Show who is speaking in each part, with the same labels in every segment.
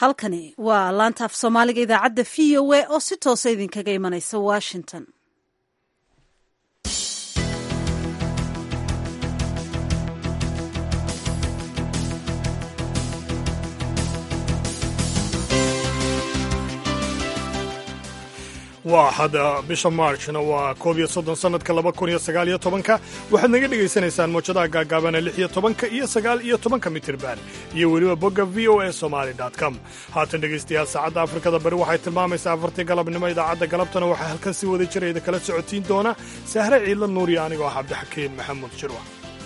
Speaker 1: halkani waa laanta af soomaaliga idaacadda v o a oo si toosa idinkaga imanaysa washington
Speaker 2: waa hadda bisha maarchna waa koob iyo soddon sannadka laba kun iyo sagaal iyo tobanka waxaad naga dhegaysanaysaan moojadaha gaagaabana lix iyo tobanka iyo sagaal iyo tobanka mitirban iyo weliba bogga v o a somaali com haatan dhegaystayaal saacadda afrikada bari waxay tilmaamaysaa afartii galabnimo idaacadda galabtana waxaa halkan si wada jirayda kala socotiin doona sahre ciidla nuuriya anigoo ah cabdixakiin maxamuud jirwa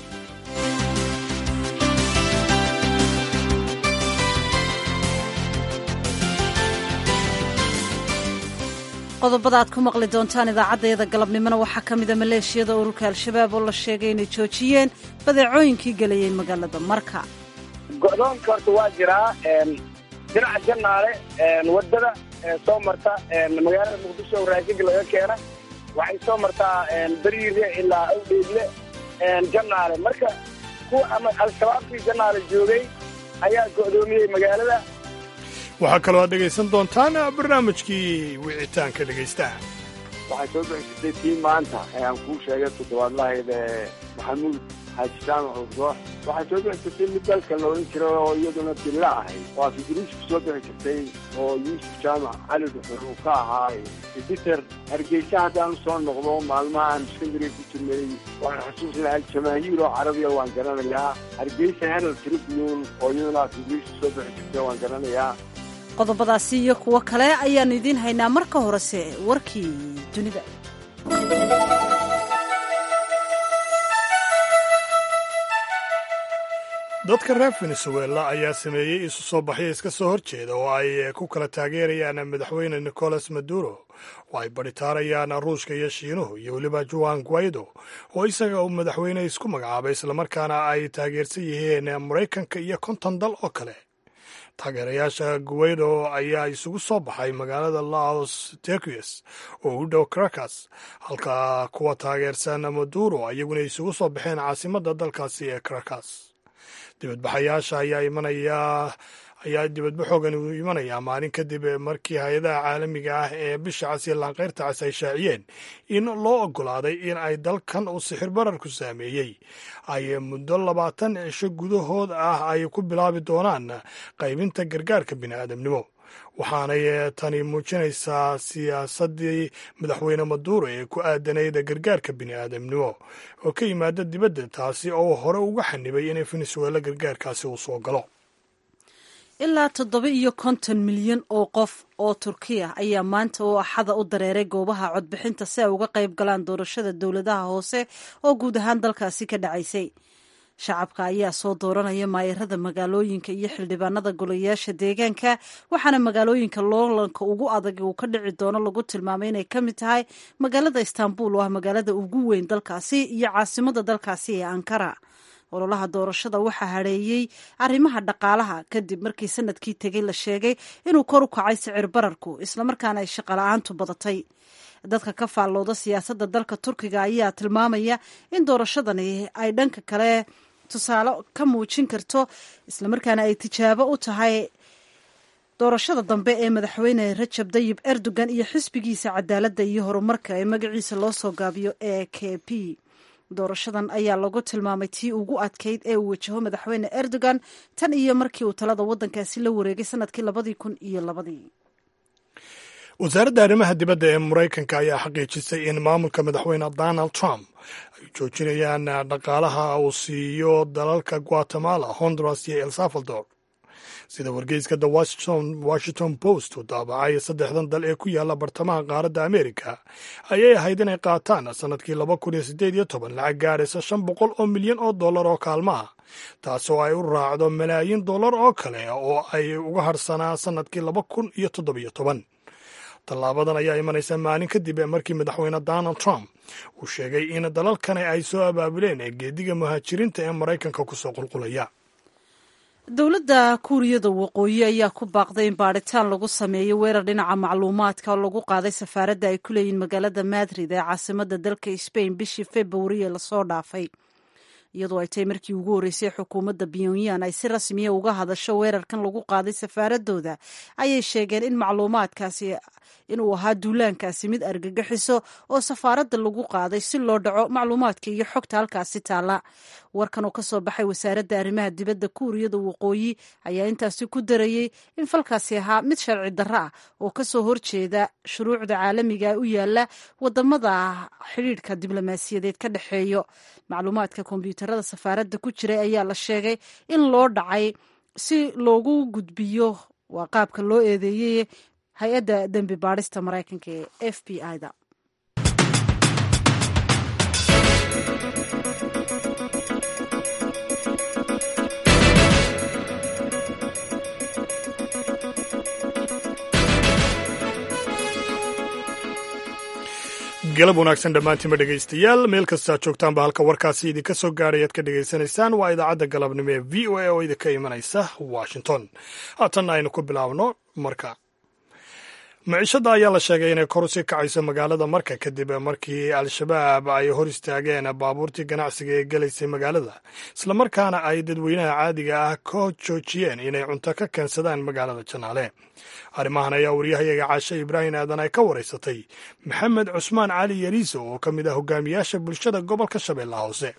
Speaker 1: qodobada aad ku maqli doontaan idaacaddayada galabnimona waxaa ka mida maleeshiyada ururka al-shabaab oo la sheegay inay joojiyeen badeecooyinkii gelayay magaalada marka
Speaker 3: go'doonka horta waa jiraa dhinaca jannaale waddada soo marta magaalada muqdisho oo raashinka laga keena waxay soo martaa beriire ilaa awdheegle jannaale marka kuwa ama al-shabaabkii jannaale joogay ayaa go'doomiyey magaalada
Speaker 2: waxaa kaloo aad dhegaysan doontaan barnaamijkii wicitaanka dhegaystaha
Speaker 4: waxay soo bixi jirtay tii maanta ee aan kuu sheegay toddobaadlahayd ee maxamuud xaaji jaamac urgoox waxay soo bixi jirtay mid dalka la odhan jiray oo iyaduna dilla ahayd oo afidriisku soo bixi jirtay oo yuusuf jaamac cali dhuxur uu ka ahaa editer hargeysa haddaan usoo noqdo maalmaha aan iskandariga ku jirnay waan xusuusnahay aljamaahiir oo carabiya waan garanayaa hargeysa herald tribune oo iyaduna afidriisku soo bixi jirtay waan garanayaa
Speaker 1: qodobadaasi iyo kuwo kale ayaannu idiin haynaa marka horese warkii dunida
Speaker 2: dadka reer venezuela ayaa sameeyey isu soo baxyo iska soo horjeeda oo ay ku kala taageerayaan madaxweyne nicolas maduro oo ay baritaarayaan ruushka iyo shiinuhu iyo weliba juan guaido oo isaga uu madaxweyne isku magacaabay islamarkaana ay taageersan yihiin maraykanka iyo konton dal oo kale taageerayaasha guweydo ayaa isugu soo baxay magaalada laos tequias oo u dhow caracas halka kuwa taageersan maduro iyaguna isugu soo baxeen caasimadda dalkaasi ee caracas dibadbaxayaasha ayaa imanaya ayaa dibadbaxoogan uu imanayaa maalin kadib markii hay-adaha caalamiga ah ee bisha cas iyo laanqayrta cas ay shaaciyeen in loo oggolaaday in ay dalkan uu sixir bararku saameeyey ay muddo labaatan cisho gudahood ah ay ku bilaabi doonaan qaybinta gargaarka bini'aadamnimo waxaanay tani muujinaysaa siyaasaddii madaxweyne maduro ee ku aadanayd gargaarka bini'aadamnimo oo ka yimaada dibadda taasi oo hore uga xanibay in venezuela gargaarkaasi uu soo galo
Speaker 1: ilaa toddoba iyo konton milyan oo qof oo turkiya ayaa maanta oo axada u dareeray goobaha codbixinta si ay uga qayb galaan doorashada dowladaha hoose oo guud ahaan dalkaasi ka dhacaysay shacabka ayaa soo dooranaya maayarada magaalooyinka iyo xildhibaanada golayaasha deegaanka waxaana magaalooyinka loolanka ugu adag uu ka dhici doono lagu tilmaamay inay ka mid tahay magaalada istaanbul oo ah magaalada ugu weyn dalkaasi iyo caasimada dalkaasi ee ankara ololaha doorashada waxaa hadheeyey arrimaha dhaqaalaha kadib markii sanadkii tegey la sheegay inuu kor u kacay sicir bararku islamarkaana ay shaqala-aantu badatay dadka ka faallooda siyaasadda dalka turkiga ayaa tilmaamaya in doorashadani ay dhanka kale tusaale ka muujin karto islamarkaana ay tijaabo u tahay doorashada dambe ee madaxweyne rajab dayib erdogan iyo xisbigiisa cadaaladda iyo horumarka ee magaciisa loo soo gaabiyo e k p doorashadan ayaa lagu tilmaamay tii ugu adkayd ee uu wajaho madaxweyne erdogan tan iyo markii uu talada waddankaasi la wareegay sanadkii labadii kun iyo labadii
Speaker 2: wasaaradda arrimaha dibadda ee maraykanka ayaa xaqiijisay in maamulka madaxweyne donald trump ay joojinayaan dhaqaalaha uu siiyo dalalka guatemala honduras iyo el salvador sida wargeyska the washington post uu daabacay saddexdan dal ee ku yaalla bartamaha qaaradda amerika ayay ahayd inay qaataan sannadkii laba kun iyo siddeed iyo toban lacag gaaraysa shan boqol oo milyan oo dollar oo kaalmaha taas oo ay u raacdo malaayiin dollar oo kale oo ay uga harsanaa sannadkii laba kun iyo toddobiyo toban tallaabadan ayaa imanaysa maalin kadib markii madaxweyne donald trump uu sheegay in dalalkani ay soo abaabuleen geediga muhaajiriinta ee maraykanka kusoo qulqulaya
Speaker 1: dowladda kuuriyada waqooyi ayaa ku baaqday in baadhitaan lagu sameeyo weerar dhinaca macluumaadka oo lagu qaaday safaaradda ay ku leeyihin magaalada madrid ee caasimada dalka sbain bishii februari ee lasoo dhaafay iyadoo ay tahay markii ugu horreysay xukuumadda pyongyang ay si rasmiya uga hadasho weerarkan lagu qaaday safaaradooda ayay sheegeen in macluumaadkaasi inuu ahaa duulaankaasi mid argagixiso oo safaaradda lagu qaaday si loo dhaco macluumaadka iyo xogta halkaasi taalla warkan oo kasoo baxay wasaaradda arrimaha dibadda kuuriyada waqooyi ayaa intaasi ku darayey in falkaasi ahaa mid sharci darro ah oo kasoo horjeeda shuruucda caalamiga u yaala wadamada xidhiidhka diblomaasiyadeed ka dhexeeyo macluumaadka kombyuutarada safaaradda ku jiray ayaa la sheegay in loo dhacay si loogu gudbiyo waa qaabka loo eedeeyey hay-adda dembi baadhista maraykanka ee f b i da
Speaker 2: galab wanaagsan dhammaantiinba dhegaystayaal meel kastaa joogtaanba halka warkaasi idinka soo gaadhay aad ka dhegaysanaysaan waa idaacadda galabnimo ee v o a oo idinka imanaysa washington haatanna aynu ku bilaabno marka miciishadda ayaa la sheegay inay kor usii kacayso magaalada marka kadib markii al-shabaab ay hor istaageen baabuurtii ganacsiga ee gelaysay magaalada islamarkaana ay dadweynaha caadiga ah ka joojiyeen inay cunto ka keensadaan magaalada janaale arrimahan ayaa waryahayaga caashe ibraahim aadan ay ka waraysatay maxamed cusmaan cali yariiso oo ka mid ah hogaamiyaasha bulshada gobolka shabeellaha hoose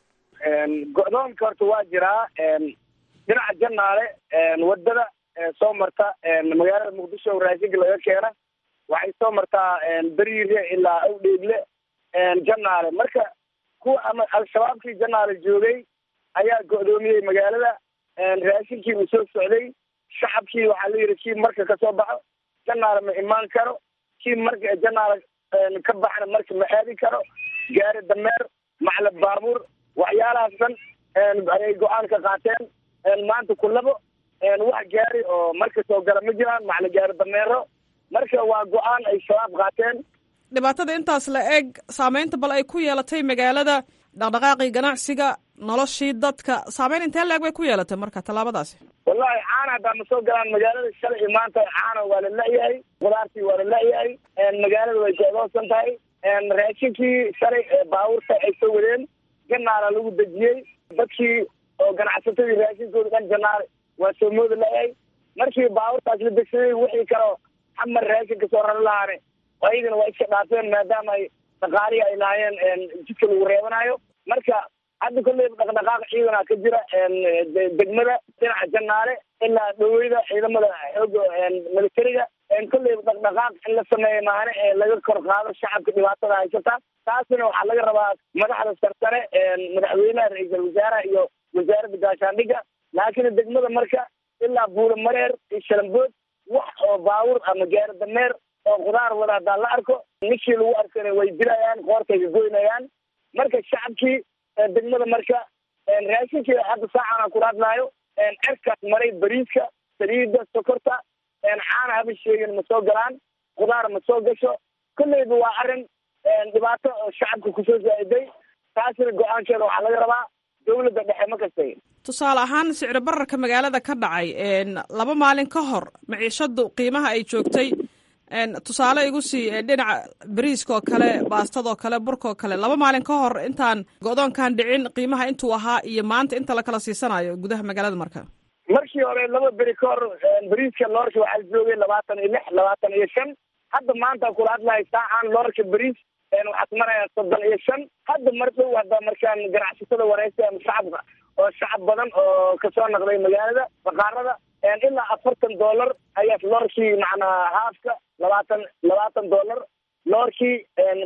Speaker 3: go-doonka horta waa jiraa dhinaca janaale wadada soo marta magaalada muqdisho raashinka laga keena waxay soo martaa beriire ilaa awdheegle janaale marka kuwa ama al-shabaabkii janaale joogay ayaa go-doomiyey magaalada raashinkii uu soo socday shacabkii waxaa la yidhi kii marka kasoo baxo janaale ma imaan karo kii marka janaale ka baxna marka ma aadi karo gaari dameer maclab baabuur waxyaalahaas dhan ayay go-aan ka qaateen maanta kulabo wax gaari oo marka soo gala ma jiraan macla gaari dameero marka waa go-aan ay shabaab qaateen
Speaker 5: dhibaatada intaas la eg saameynta bal ay ku yeelatay magaalada dhaqdhaqaaqii ganacsiga noloshii dadka saameyn intee la eg bay ku yeelatay marka tallaabadaasi
Speaker 3: wallahi caana haddaa ma soo galaan magaalada shalay iyo maanta caana waa la la-yahay qudaartii waa la la-yahay magaalada way go-doonsan tahay raashinkii shalay baabuurta ay soo wadeen janaala lagu dejiyey dadkii oo ganacsatadii raashinkooda dhan janaale waa soo mooda la-yahay markii baabuurtaas la degsaday wixii kaleo xamar raashinka soo rari lahaane ayagana waa iska dhaafeen maadaama ay dhaqaalihii ay lahaayeen jidka lagu reebanayo marka hadda kolleyba dhaqdhaqaaq ciidana ka jira degmada dhinaca janaale ilaa dhaweyda ciidamada xooga militariga kolleyba dhaqdhaqaaq in la sameeya maane ee laga kor qaado shacabka dhibaatada haysata taasina waxaa laga rabaa madaxda sarsare madaxweynaha ra-iisal wasaaraha iyo wasaaradda gaashaandhigga laakiin degmada marka ilaa buula mareer iyo shalambood wax oo baabuur ama gaari dameer oo khudaar wada haddaan la arko ninkii lagu arkana way dilayaan qoortay ka goynayaan marka shacabkii degmada marka raashinkii hadda saacana kula hadlaayo cerkaas maray bariiska saliida sokorta caana haba sheegin ma soo galaan khudaar ma soo gasho kolleyba waa arrin dhibaato oo shacabka kusoo zaa'iday taasina go-aankeeda waxaa laga rabaa dawladda dhexe ma kastay
Speaker 5: tusaale ahaan sicri bararka magaalada ka dhacay laba maalin ka hor maciishadu qiimaha ay joogtay tusaale igu sii dhinaca bariiska oo kale baastadoo kale burkaoo kale laba maalin ka hor intaan go-doonkan dhicin qiimaha intuu ahaa iyo maanta inta lakala siisanayo gudaha magaalada marka
Speaker 3: markii hore laba beri ka hor bariiska loorka waxaa joogay labaatan iyo lix labaatan iyo shan hadda maanta kula hadlahay saacaan loorka bariis waxaad maraya soddon iyo shan hadda mar dhow hadda markaan ganacsatada wareysa ama shacabka oo shacab badan oo kasoo naqday magaalada baqaarada ilaa afartan dollar ayaa loorkii macnaa haafka labaatan labaatan dollar loorkii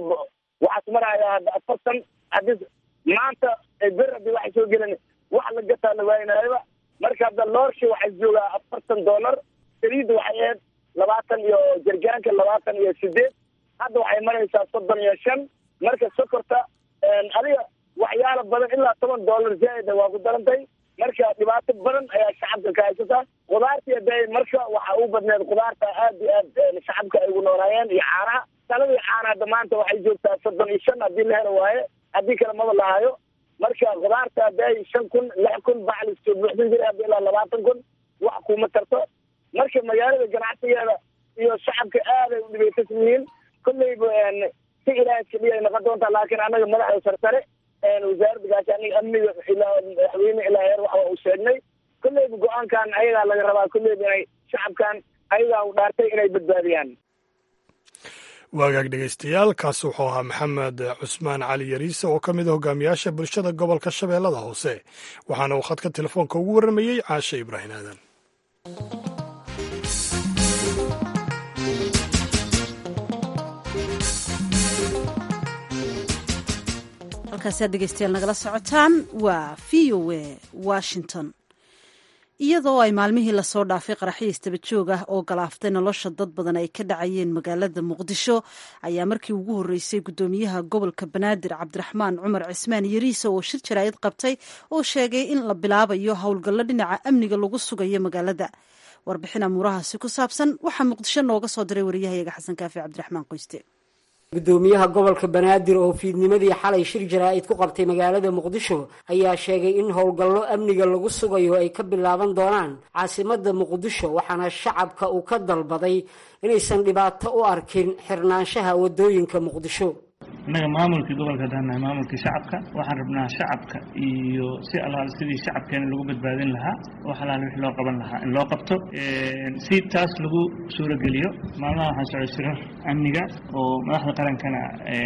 Speaker 3: waxaad maraya hadda afartan hadii maanta ber hadii waxay soo gelin wax la gataa la waaynaayaba marka hadda loorkii waxay joogaa afartan dollar saliidda waxay ahayd labaatan iyo jargaanka labaatan iyo sideed hadda waxay maraysaa soddon iyo shan marka sokorta adiga waxyaala badan ilaa toban dollar zaaida waa ku darantay marka dhibaato badan ayaa shacabka ka haysata khudaartii haday marka waxa u badneed khudaarta aad iyo aad shacabka ay ugu noolaayeen iyo caanaha saladii caana hadda maanta waxay joogtaa soddon iyo shan haddii la helo waaye haddii kale maba lahayo marka khudaarta haday shan kun lix kun baclis soo buuxsan jiray hadda ilaa labaatan kun wax kuma tarto marka magaalada ganacsigeeda iyo shacabka aaday u dhibaysan yihiin kolleyba si ilaaha iska dhiyay noqon doontaa laakiin annaga madaxda sarsare wasaaradda gaashaaniga amniga ilaa madaxweyne ilaa heer waxa uu sheegnay kolleyba go-aankan ayagaa laga rabaa kolleyba inay shacabkan ayagaa u dhaartay inay badbaadiyaan
Speaker 2: waagaag dhegaystayaal kaasi wuxuu ahaa maxamed cusmaan cali yariise oo ka mid a hogaamiyaasha bulshada gobolka shabeellada hoose waxaana uu khadka telefoonka ugu warramayey caashe ibraahim aadan
Speaker 1: halkaasaad dhegeystayaal nagala socotaan waa v o a washington iyadoo ay maalmihii lasoo dhaafay qaraxyo istaba joog ah oo galaaftay nolosha dad badan ay ka dhacayeen magaalada muqdisho ayaa markii ugu horreysay guddoomiyaha gobolka banaadir cabdiraxmaan cumar cismaan yariise oo shir jaraa'id qabtay oo sheegay in la bilaabayo howlgallo dhinaca amniga lagu sugayo magaalada warbixin amuurahaasi ku saabsan waxaa muqdisho nooga soo diray wariyahayaga xasan kaafi cabdiraxmaan qoyste
Speaker 6: gudoomiyaha gobolka banaadir oo fiidnimadii xalay shir jaraa'id ku qabtay magaalada muqdisho ayaa sheegay in howlgallo amniga lagu sugayo ay ka bilaaban doonaan caasimada muqdisho waxaana shacabka uu ka dalbaday inaysan dhibaato u arkin xirnaanshaha wadooyinka muqdisho
Speaker 7: innaga maamulkii gobolka haddaan nahay maamulkii shacabka waxaan rabnaa shacabka iyo si allaal sidii shacabkeena lagu badbaadin lahaa wax allaal wix loo qaban lahaa in loo qabto si taas lagu suurogeliyo maalmaha waxaan socday shirar amniga oo madaxda qarankana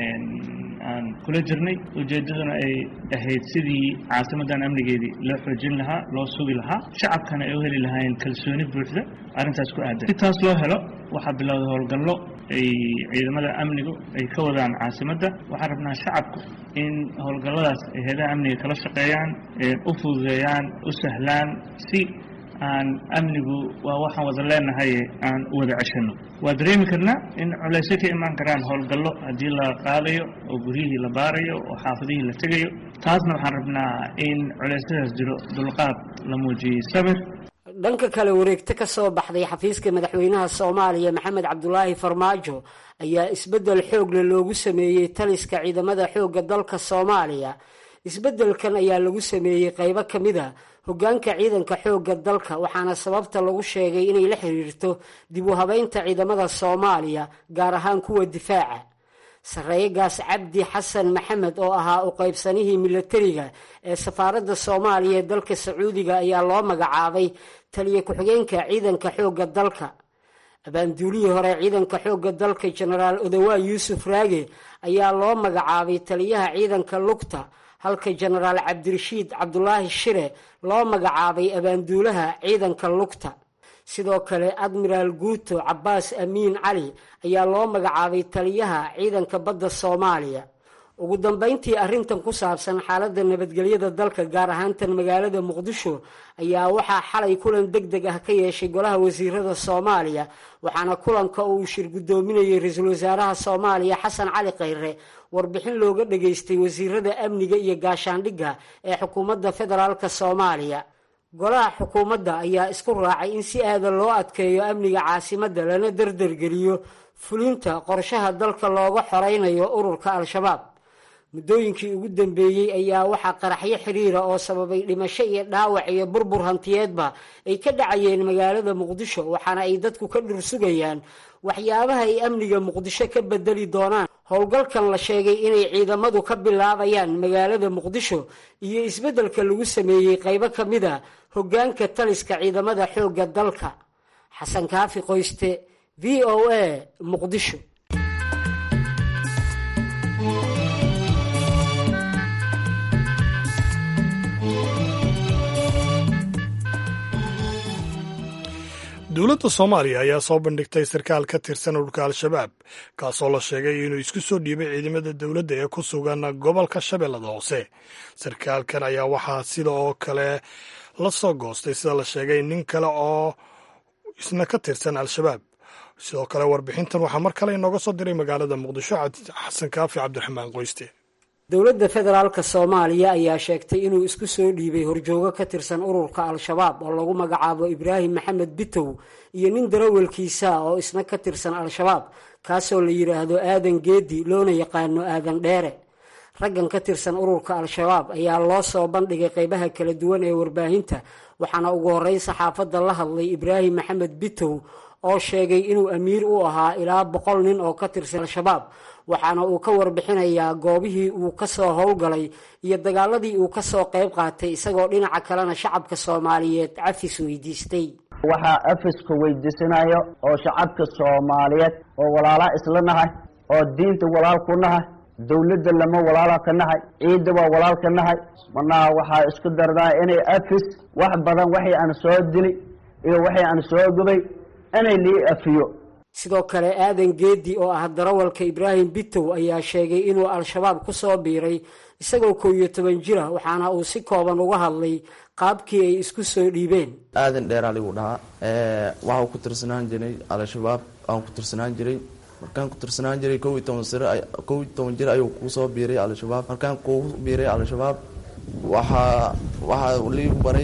Speaker 7: aan kula jirnay ujeeddaduna ay ahayd sidii caasimadan amnigeedii loo xoojin lahaa loo sugi lahaa shacabkana ay u heli lahaayeen kalsooni buuxda arrintaas ku aadan si taas loo helo waxaa bilowday howlgallo ay ciidamada amnigu ay ka wadaan caasimadda waxaan rabnaa shacabku in howlgalladaas ay heedaha amniga kala shaqeeyaan u fududeeyaan u sahlaan si aan amnigu waa waxaan wada leenahay aan u wada ceshano waa dareemi karnaa in culaysyo ka imaan karaan howlgallo haddii la qaadayo oo guryihii la baarayo oo xaafadihii la tegayo taasna waxaan rabnaa in culeysyadaas jiro dulqaad la muujiyey sabir
Speaker 6: dhanka kale wareegto ka soo baxday xafiiska madaxweynaha soomaaliya maxamed cabdulaahi farmaajo ayaa isbeddel xoogle loogu sameeyey taliska ciidamada xoogga dalka soomaaliya isbeddelkan ayaa lagu sameeyey qaybo ka mid a hoggaanka ciidanka xoogga dalka waxaana sababta lagu sheegay inay la xiriirto dib u habeynta ciidamada soomaaliya gaar ahaan kuwa difaaca sarreeyagaas cabdi xasan maxamed oo ahaa u qaybsanihii milatariga ee safaaradda soomaaliya ee dalka sacuudiga ayaa loo magacaabay taliya ku-xigeenka ciidanka xoogga dalka abaanduulihii hore ciidanka xoogga dalka jenaraal odawaa yuusuf raage ayaa loo magacaabay taliyaha ciidanka lugta halka jenaraal cabdirashiid cabdulaahi shire loo magacaabay abaanduulaha ciidanka lugta sidoo kale admiraal guuto cabbaas amiin cali ayaa loo magacaabay taliyaha ciidanka badda soomaaliya ugu dambeyntii arrintan ku saabsan xaaladda nabadgelyada dalka gaar ahaantan magaalada muqdisho ayaa waxaa xalay kulan deg deg ah ka yeeshay golaha wasiirada soomaaliya waxaana kulanka uu shir guddoominayay ra-iisul wasaaraha soomaaliya xasan cali khayre warbixin looga dhageystay wasiirada amniga iyo gaashaandhigga ee xukuumadda federaalk soomaaliya golaha xukuumadda ayaa isku raacay in si aadan loo adkeeyo amniga caasimadda lana dardargeliyo fulinta qorshaha dalka looga xoreynayo ururka al-shabaab muddooyinkii ugu dambeeyey ayaa waxaa qaraxyo xiriira oo sababay dhimasho iyo dhaawac iyo burbur hantiyeedba ay ka dhacayeen magaalada muqdisho waxaana ay dadku ka dhursugayaan waxyaabaha ay amniga muqdisho ka bedeli doonaan howlgalkan la sheegay inay ciidamadu ka bilaabayaan magaalada muqdisho iyo isbeddelka lagu sameeyey qaybo ka mid a hoggaanka taliska ciidamada xoogga dalka xasan kaafi qoyste v o a muqdisho
Speaker 2: dowladda soomaaliya ayaa soo bandhigtay sarkaal ka tirsan ururka al-shabaab kaasoo la sheegay inuu isku soo dhiibay ciidamada dowladda ee ku sugan gobolka shabeellada hoose sarkaalkan ayaa waxaa sida oo kale la soo goostay sida la sheegay nin kale oo isna ka tirsan al-shabaab sidoo kale warbixintan waxaa mar kale inooga soo diray magaalada muqdisho xasan kaafi cabdiraxmaan qoyste
Speaker 6: dowladda federaalka soomaaliya ayaa sheegtay inuu isku soo dhiibay horjoogo ka tirsan ururka al-shabaab oo lagu magacaabo ibraahim maxamed bitow iyo nin darawalkiisa oo isna ka tirsan al-shabaab kaasoo la yidhaahdo aadan geedi loona yaqaano aadan dheere raggan ka tirsan ururka al-shabaab ayaa loo soo bandhigay qeybaha kala duwan ee warbaahinta waxaana ugu horreyn saxaafadda la hadlay ibraahim maxamed bitow oo sheegay inuu amiir u ahaa ilaa boqol nin oo ka tirsan al-shabaab waxaana uu ka warbixinayaa goobihii uu ka soo howlgalay iyo dagaaladii uu ka soo qayb qaatay isagoo dhinaca kalena shacabka soomaaliyeed cafis weydiistay
Speaker 8: waxaa afiska weydiisanayo oo shacabka soomaaliyeed oo walaalaa isla nahay oo diinta walaal ku nahay dawladda lama walaala ka nahay ciidda waa walaal ka nahay marnaa waxaa isku dardaa inay afis wax badan waxay aan soo dili iyo waxay aan soo gubay inay lii afiyo
Speaker 6: sidoo kale aadan geedi oo ah darawalka ibraahim bitow ayaa sheegay inuu al-shabaab ku soo biiray isagoo kow iyo toban jira waxaana uu si kooban uga hadlay qaabkii ay isku soo dhiibeen
Speaker 9: aadan dheeraa ligu dhahaa waxau ku tirsanaan jiray al-shabaab aan ku tirsanaan jiray markaan ku tirsanaan jiray kow iyo toban sir kow iyo toban jir ayuu kusoo biiray al-shabaab markaan ku biiray al-shabaab waxaa waxaa ligu baray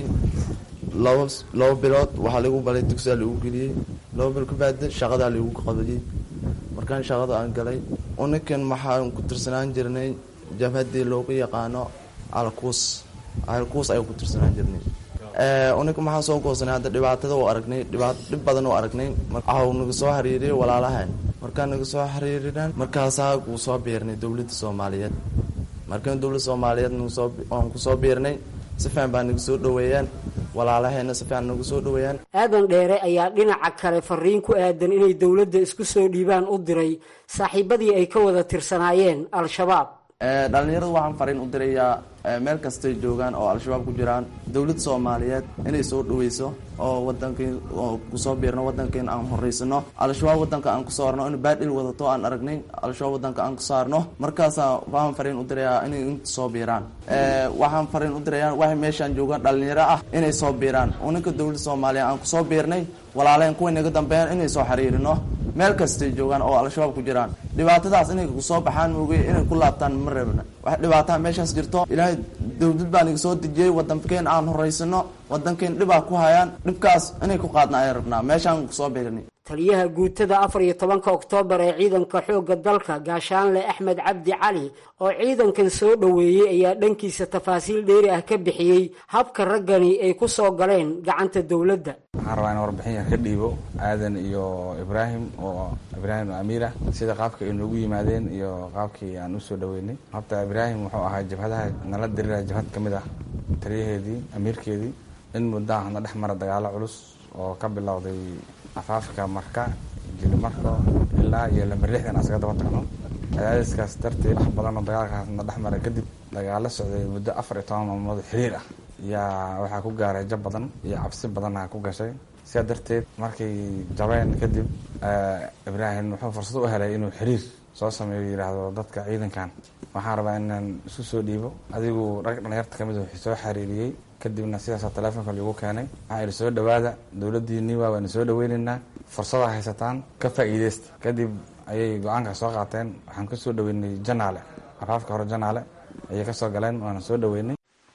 Speaker 9: laba laba bilood waxaa ligu baray dugsiaa ligu geliyey laba bil kabaada shaqadaa ligu qabadiyey markaan shaqada aan galay uninkan waxaan ku tirsanaan jirnay jabhadii loogu yaqaano alkuus alkuus ayaan ku tirsanaan jirnay uninka maxaan soo goosanay hadda dhibaatada u aragnay dhibaat dhib badan u aragnay waxau naga soo xiriiriyay walaalahan markaan naga soo xiriirinaan markaasaa uu soo biirnay dowladda soomaaliyeed markaan dowladda soomaaliyeed nagasoo aan kusoo biirnay si fiican baa naga soo dhaweeyaan walaalaheena si fiican nagu soo dhaweeyaan
Speaker 6: aadan dheere ayaa dhinaca kale fariin ku aadan inay dowladda isku soo dhiibaan u diray saaxiibadii ay ka wada tirsanaayeen al-shabaab
Speaker 9: dhalinyarada waxaan fariin u dirayaa meel kastay joogaan oo al-shabaab ku jiraan dowladda soomaaliyeed inay soo dhaweyso oo wadankii oo kusoo biirno wadankiin aan horeysano al-shabaab wadanka aan kusoo arno in baadhil wadato aan aragnay al-shabaab wadanka aan kusoo arno markaasaa waxaan fariin u dirayaa inay inta soo biiraan waxaan fariin u dirayaa waxay meeshaan joogaan dhalinyaro ah inay soo biiraan uninka dowladda soomaaliya aan kusoo biirnay walaaleen kuway naga dambeeyaan inay soo xiriirino meel kastay joogaan oo al-shabaab ku jiraan dhibaatadaas inay kusoo baxaan moogay inay ku laabtaan ma reebna wax dhibaataa meeshaas jirto ilaahay dowlad baa naga soo dejiyey wadankeen aan horeysano wadankeen dhibaa ku hayaan dhibkaas inay ku qaadna ayaan rabnaa meeshaan kusoo biirnay
Speaker 6: taliyaha guutada afar iyo tobanka oktoobar ee ciidanka xoogga dalka gaashaanle axmed cabdi cali oo ciidankan soo dhoweeyey ayaa dhankiisa tafaasiil dheeri ah ka bixiyey habka raggani ay ku soo galeen gacanta dowladda
Speaker 10: waxaan rabaa in warbixin yar ka dhiibo aadan iyo ibraahim oo ibraahim amiira sida qaabka ay noogu yimaadeen iyo qaabkii aan usoo dhaweynay habta ibraahim wuxuu ahaa jabhadaha nala dirira jabhad ka mid ah taliyaheedii amiirkeedii in muddaa hadna dhex mara dagaalo culus oo ka bilowday afaafka marka jilimarko ilaa iyo lamber lixdan asaga daba tagno cadaadiskaas darteed wax badan oo dagaalkaasna dhex mara kadib dagaalo socday muddo afar iyo toban maalmood xiriir ah yaa waxaa ku gaaray jab badan iyo cabsi badanna ku gashay sidaa darteed markay jabeen kadib ibraahim wuxuu fursad u helay inuu xiriir soo sameeyo yidhaahdo dadka ciidankan waxaan rabaa inaan isu soo dhiibo adigu rag dhalinyarta kamid wuxuu soo xiriiriyey kadibna sidaasaa teleefonka lagu keenay waxaa idhi soo dhawaada dowladdiinii waa waana soo dhaweynaynaa fursadaa haysataan ka faa'iideysta kadib ayay go-aanka soo qaateen waxaan kasoo dhaweynay janaale afaafka hore janaale ayay kasoo galeen waana soo dhaweynay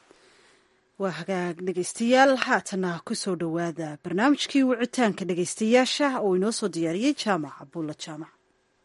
Speaker 1: waa hagaag dhegaystayaal haatana kusoo dhowaada barnaamijkii wicitaanka dhegaystayaasha oo inoo soo diyaariyey jaamac abuulla jaamac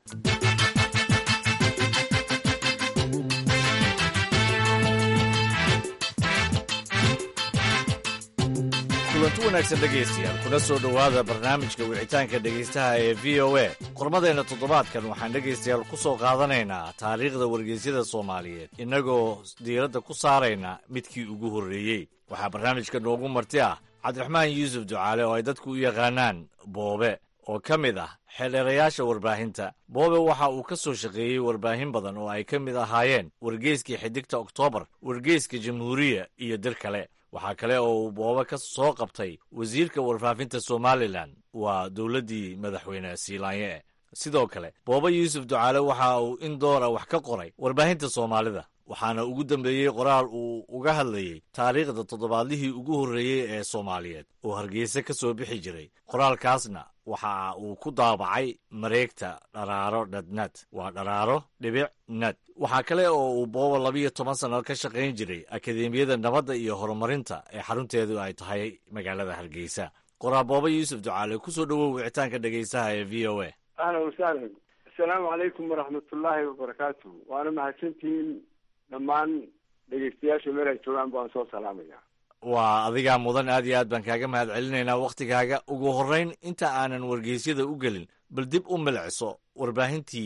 Speaker 11: kulanti wanaagsan dhegaystayaal kuna soo dhowaada barnaamijka wicitaanka dhegaystaha ee v o a qormadeenna toddobaadkan waxaan dhegaystayaal ku soo qaadanaynaa taariikhda wargeysyada soomaaliyeed innagoo diiradda ku saarayna midkii ugu horreeyey waxaa barnaamijka noogu marti ah cabdiraxmaan yuusuf ducaale oo ay dadku u yaqaanaan boobe oo ka mid ah xeldheerayaasha warbaahinta boobe waxa uu ka soo shaqeeyey warbaahin badan oo ay ka mid ahaayeen wargeyskii xidigta oktoobar wargeyska jamhuuriya iyo dir kale waxaa kale oo uu boobe ka soo qabtay wasiirka warfaafinta somalilan waa dowladdii madaxweyne siilaanye sidoo kale boobe yuusuf ducaale waxa uu in doora wax ka qoray warbaahinta soomaalida waxaana ugu dambeeyey qoraal uu uga hadlayey taariikhda toddobaadlihii ugu horreeyey ee soomaaliyeed oo hargeysa ka soo bixi jiray qoraalkaasna waxa uu ku daabacay mareegta dharaaro dhadnad waa dharaaro dhibic nad waxaa kale oo uu booba labiyo toban sanno ka shaqayn jiray akadeemiyada nabadda iyo horumarinta ee xarunteedu ay tahay magaalada hargeysa qoraal booba yuusuf ducaale ku soo dhowow wicitaanka dhegaystaha ee v o a
Speaker 4: ahlan wasahlan assalaamu calaykum waraxmatullaahi wabarakaatu waana mahadsantihiin dhammaan dhegeystayaasha meel ay joogaan baan soo salaamaya
Speaker 11: waa adigaa mudan aad iyo aad baan kaaga mahad celinaynaa wakhtigaaga ugu horrayn inta aanan wargeysyada u gelin bal dib u milciso warbaahintii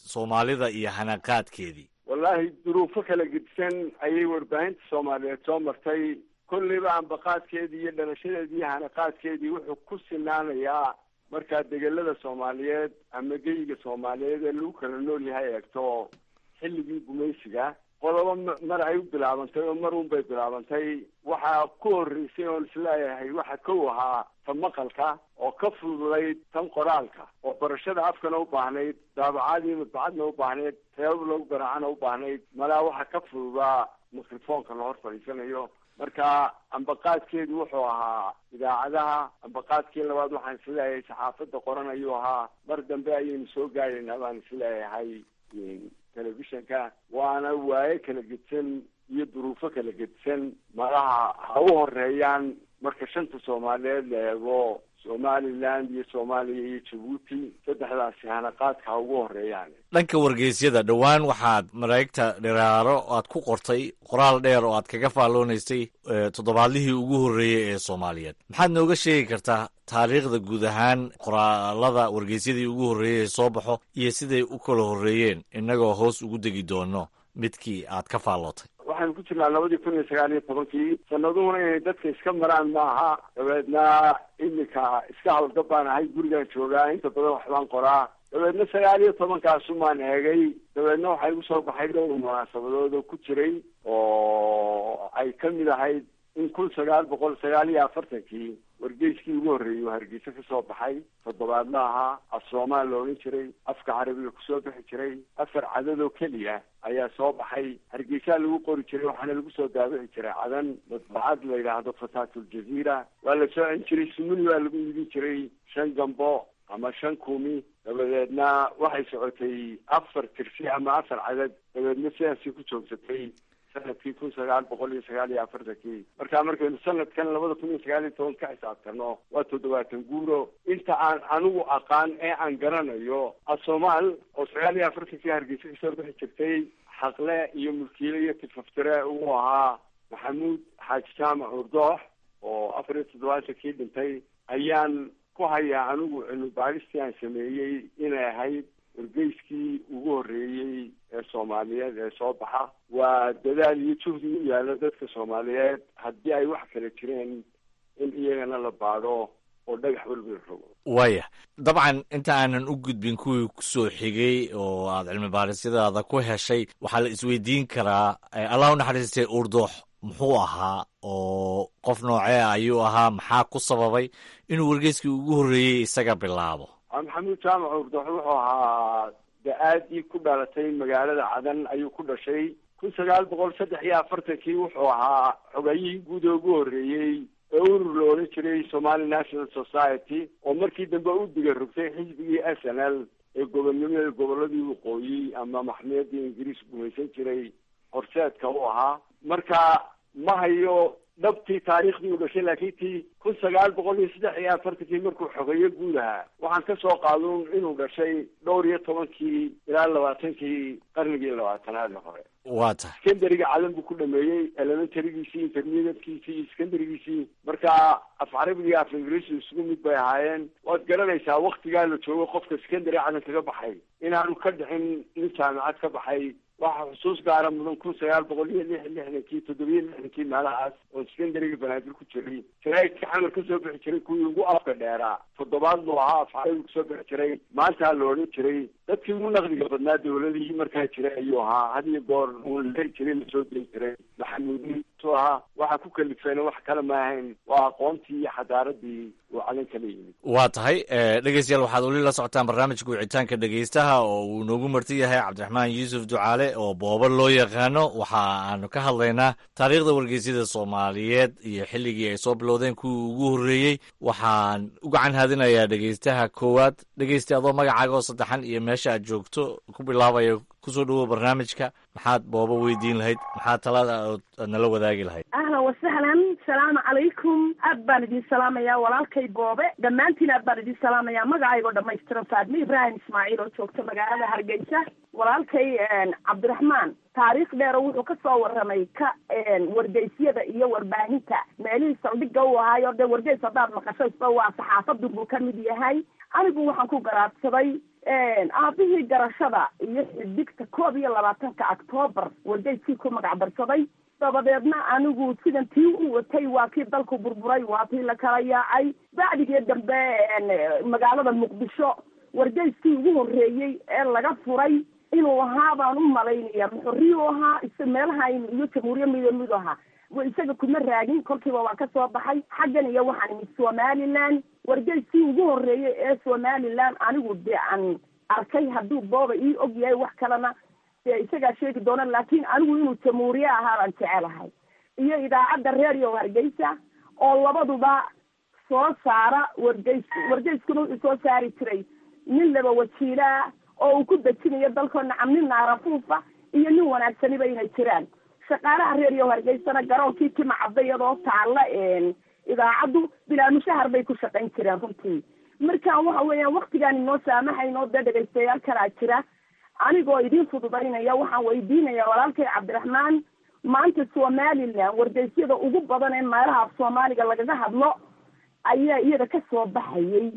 Speaker 11: soomaalida iyo hanaqaadkeedii
Speaker 4: wallaahi duruufo kala gedisan ayay warbaahinta soomaaliyeed soo martay kolleyba ambaqaadkeedii iyo dhalashadeedii iyo hanaqaadkeedii wuxuu ku sinaanayaa markaa degelada soomaaliyeed ama geyiga soomaaliyeed ee lagu kala nool yahay eegto xilligii gumaysiga qodobo mar ay u bilaabantay oo mar un bay bilaabantay waxaa ku horreysay oon isleeyahay waxa kow ahaa ta maqalka oo ka fududayd tan qoraalka oo barashada afkana u baahnayd daabacadii madbacadna u baahnayd teebab lagu garaacana u baahnayd malaa waxaa ka fududaa mikrofoonka la hor fadhiisanayo marka ambaqaadkeedu wuxuu ahaa idaacadaha ambaqaadkii labaad waxaan isleeyahay saxaafadda qoran ayuu ahaa mar dambe ayaynu soo gaaraynaa baan isleeyahay telefishanka waana waaye kala gedsan iyo duruufo kala gedsan malaha ha u horeeyaan marka shanta soomaaliyeed la eego somaliland iyo soomaaliya iyo jabuuti saddexdaasi hanaqaadka ha ugu horeeyaan
Speaker 11: dhanka wargeysyada dhowaan waxaad malaa'igta dhiraaro aad ku qortay qoraal dheer oo aad kaga faalloonaysay toddobaadlihii ugu horreeyey ee soomaaliyeed maxaad nooga sheegi kartaa taariikhda guud ahaan qoraalada wargeysyadii ugu horreeyey ee soo baxo iyo siday u kala horreeyeen innagoo hoos ugu degi doono midkii aad ka faallootay
Speaker 4: waxaanu ku jirnaa labadii kun iyo sagaal iyo tobankii sanaduhuna inay dadka iska maraan maaha dabeedna iminka iska hawlgab baan ahay gurigaan joogaa inta badan waxbaan qoraa dabeedna sagaal iyo tobankaasunbaan eegay dabeedna waxaa igu soo baxay dhowr munaasabadood oo ku jiray oo ay ka mid ahayd in kun sagaal boqol sagaal iyo afartankii wargeyskii ugu horreeyey oo hargeysa ka soo baxay toddobaadna ahaa af soomaal la odhan jiray afka carabiga kusoo bixi jiray afar cadadoo keliya ayaa soo baxay hargeysaa lagu qori jiray waxaana lagu soo daabici jiray cadan madbacad la yidhaahdo fataatul-jaziira waa la soo cin jiray sumuni waa lagu iibin jiray shan gambo ama shan kumi dabadeedna waxay socotay afar tirsi ama afar cadad dabeedna sidaasii ku joogsatay sanadkii kun sagaal boqol iyo sagaal iyo afartankii marka markaynu sanadkan labada kun iyo sagaal iyo toban ka xisaabtano waa toddobaatan guuro inta aan anigu aqaan ee aan garanayo asoomaal oo sagaal iyo afartankii hargeysa kasoo bixi jirtay xaqle iyo mulkiile iyo tifaftire uu ahaa maxamuud xaaji jaamac urdoox oo afar iyo toddobaatankii dhintay ayaan ku hayaa anigu cilmi baaristii aan sameeyey inay ahayd wargeyskii ugu horreeyey ee soomaaliyeed ee soo baxa waa dadaal iyo juhdi u yaalla dadka soomaaliyeed haddii ay wax kala jireen in iyagana la baadho oo dhagax walba la rogo
Speaker 11: waaya dabcan inta aanan u gudbin kuwii kusoo xigay oo aad cilmi baarisyadaada ku heshay waxaa la isweydiin karaa allah u naxariistay urdoox muxuu ahaa oo qof noocee ayuu ahaa maxaa ku sababay inuu wargeyskii ugu horreeyey isaga bilaabo
Speaker 4: maxamuud jaamac urdoox wuxuu ahaa da-aadii ku dhalatay magaalada cadan ayuu ku dhashay kun sagaal boqol saddex iyo afartankii wuxuu ahaa xogayihii guud ee ugu horreeyey ee urur la odhan jiray somali national society oo markii dambe u diga rogtay xisbigii s n l ee gobonnimada gobolladii waqooyi ama maxmiyadii ingiriis gumaysan jiray horseedka u ahaa marka ma hayo dhabtii taariikhdii u dhashay laakiin tii kun sagaal boqol iyo saddex iyo afartankii markuu xogeeyo guud ahaa waxaan ka soo qaadun inuu dhashay dhowr iyo tobankii ilaa labaatankii qarnigii labaatanaad hore
Speaker 11: waa tahay
Speaker 4: skandariga cadan buu ku dhameeyey elementarygiisii intermediatekiisii iyo skandarigiisii marka af carabiga iyo af ingiriisu isugu mid bay ahaayeen waad garanaysaa waktigaa la joogo qofka skandary cadan kaga baxay inaanu ka dhicin nin jaamacad ka baxay waxaa xusuus gaara mudan kun sagaal boqol iyo lix lixdankii toddobiyo lixdankii meelahaas oo skandariga banaadir ku jiray jaraa'idka xamar ka soo bixi jiray kuwii ugu afka dheeraa toddobaad buu ahaa af carabiga kusoo bixi jiray maantaa la odhan jiray dadkii ugu naqdiga badnaa dawladihii markaa jiray ayuu ahaa had iyo goor uu lari jiray lasoo dei jiray maxamuudin tu ahaa waxaa ku kalifeena wax kale ma ahayn waa aqoontii iyo xadaaradii uu cadan kala yimid
Speaker 11: waa tahay dhegeystayaal waxaad weli la socotaan barnaamijka wicitaanka dhegeystaha oo uu noogu marti yahay cabdiraxmaan yuusuf ducaale oo booba loo yaqaano waxa aanu ka hadlaynaa taariikhda wargeysyada soomaaliyeed iyo xilligii ay soo bilowdeen kuwii ugu horreeyey waxaan u gacan haadinayaa dhegeystaha koowaad dhegeysta adoo magacaaga oo saddexan iyo meesha aad joogto ku bilaabaya kusoo dhawow barnaamijka maxaad booba weydiin lahayd maxaad talada aad nala wadaagi lahayd
Speaker 12: ahlan wasahlan salaamu calaykum aad baan idin salaamayaa walaalkay boobe dhammaantiin aad baan idin salaamayaa magacaygoo dhamaystiran faadme ibraahim ismaaciil oo joogta magaalada hargeysa walaalkay cabdiraxmaan taariikh dheero wuxuu ka soo warramay ka wargeysyada iyo warbaahinta meelihii saldhigga u ahaayo dee wargeys haddaad maqasho isba waa saxaafadun buu ka mid yahay anigu waxaan ku garaadsaday aabihii garashada iyo xidigta koob iyo labaatanka octoobar wargeyskii ku magac darsaday dabadeedna anigu sidan tii u watay waa kii dalku burburay waa tii la kala yaacay bacdigii dambe magaalada muqdisho wargeyskii ugu horreeyey ee laga furay inuu ahaa baan u malaynaya muxuriyu ahaa is meelaha iyo jamhuuriya mido midu ahaa isaga kuma raagin kolkiiba waan kasoo baxay xaggan iyo waxaan imid somaliland wargeyskii ugu horreeyey ee somaliland anigu dee aan arkay hadduu booba ii og yahay wax kalena dee isagaa sheegi doona laakiin anigu inuu jamhuuriye ahaa baan jecelahay iyo idaacadda radio hargeysa oo labaduba soo saara wargeys wargeyskuna wuxuu soo saari jiray nin laba wajiilaa oo uu ku dejinayo dalkoo nacam nin naarafuufa iyo nin wanaagsaniba inay jiraan shaqaalaha radio hargeysana garoonkii kima cadda iyadoo taalla idaacaddu bilaa mushahar bay ku shaqayn jireen runtii marka waxa weeyaan waktigaan inoo saamaxaynoo dee dhegaystayaal kalaa jira anigoo idiin fududaynaya waxaan weydiinaya walaalkay cabdiraxmaan maanta somaliland wargeysyada ugu badan ee meelaha af soomaaliga lagaga hadlo ayaa iyada kasoo baxayay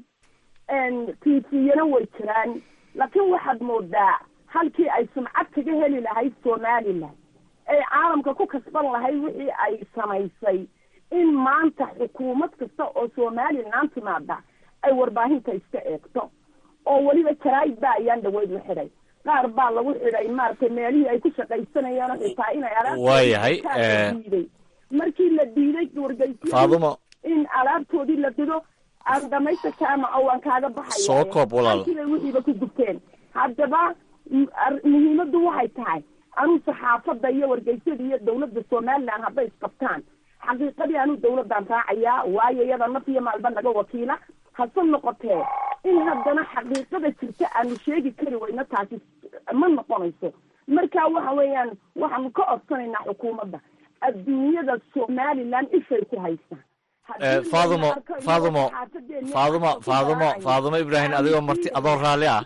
Speaker 12: t v-yana way jiraan laakiin waxaad moodaa halkii ay sumcad kaga heli lahayd somaliland ay caalamka ku kasban lahayd wixii ay samaysay in maanta xukuumad kasta oo somaliland timaada ay warbaahinta iska eegto oo weliba jaraa'id ba ayaan dhaweyd la xidhay qaar baa lagu xidhay maaragtay meelihii ay ku shaqaysanayeen xitaa inay
Speaker 11: waayahay
Speaker 12: diiday markii la diiday wargeysyadii
Speaker 11: faadumo
Speaker 12: in alaabtoodii la dido aan dhamaysta jaamaca waan kaaga baxaya
Speaker 11: Soo koob walaal.
Speaker 12: bay wixiiba ku gubteen haddaba m- ar- muhiimaddu waxay tahay anuu saxaafadda iyo wargeysyada iyo dawladda somaliland hadday isqabtaan xaqiiqadii anuu dawladdan raacayaa waayo iyada naf iyo maalba naga wakiila hase noqotee in haddana xaqiiqada jirta aanu sheegi kari weyno taasi ma noqonayso marka waxa weeyaan waxaanu ka codsanaynaa xukuumadda adduunyada somaliland ishay ku haystaan
Speaker 11: Eh, faadumo faadumo faadumo faadumo faadumo ibraahim adigoo marti adoo raalli ah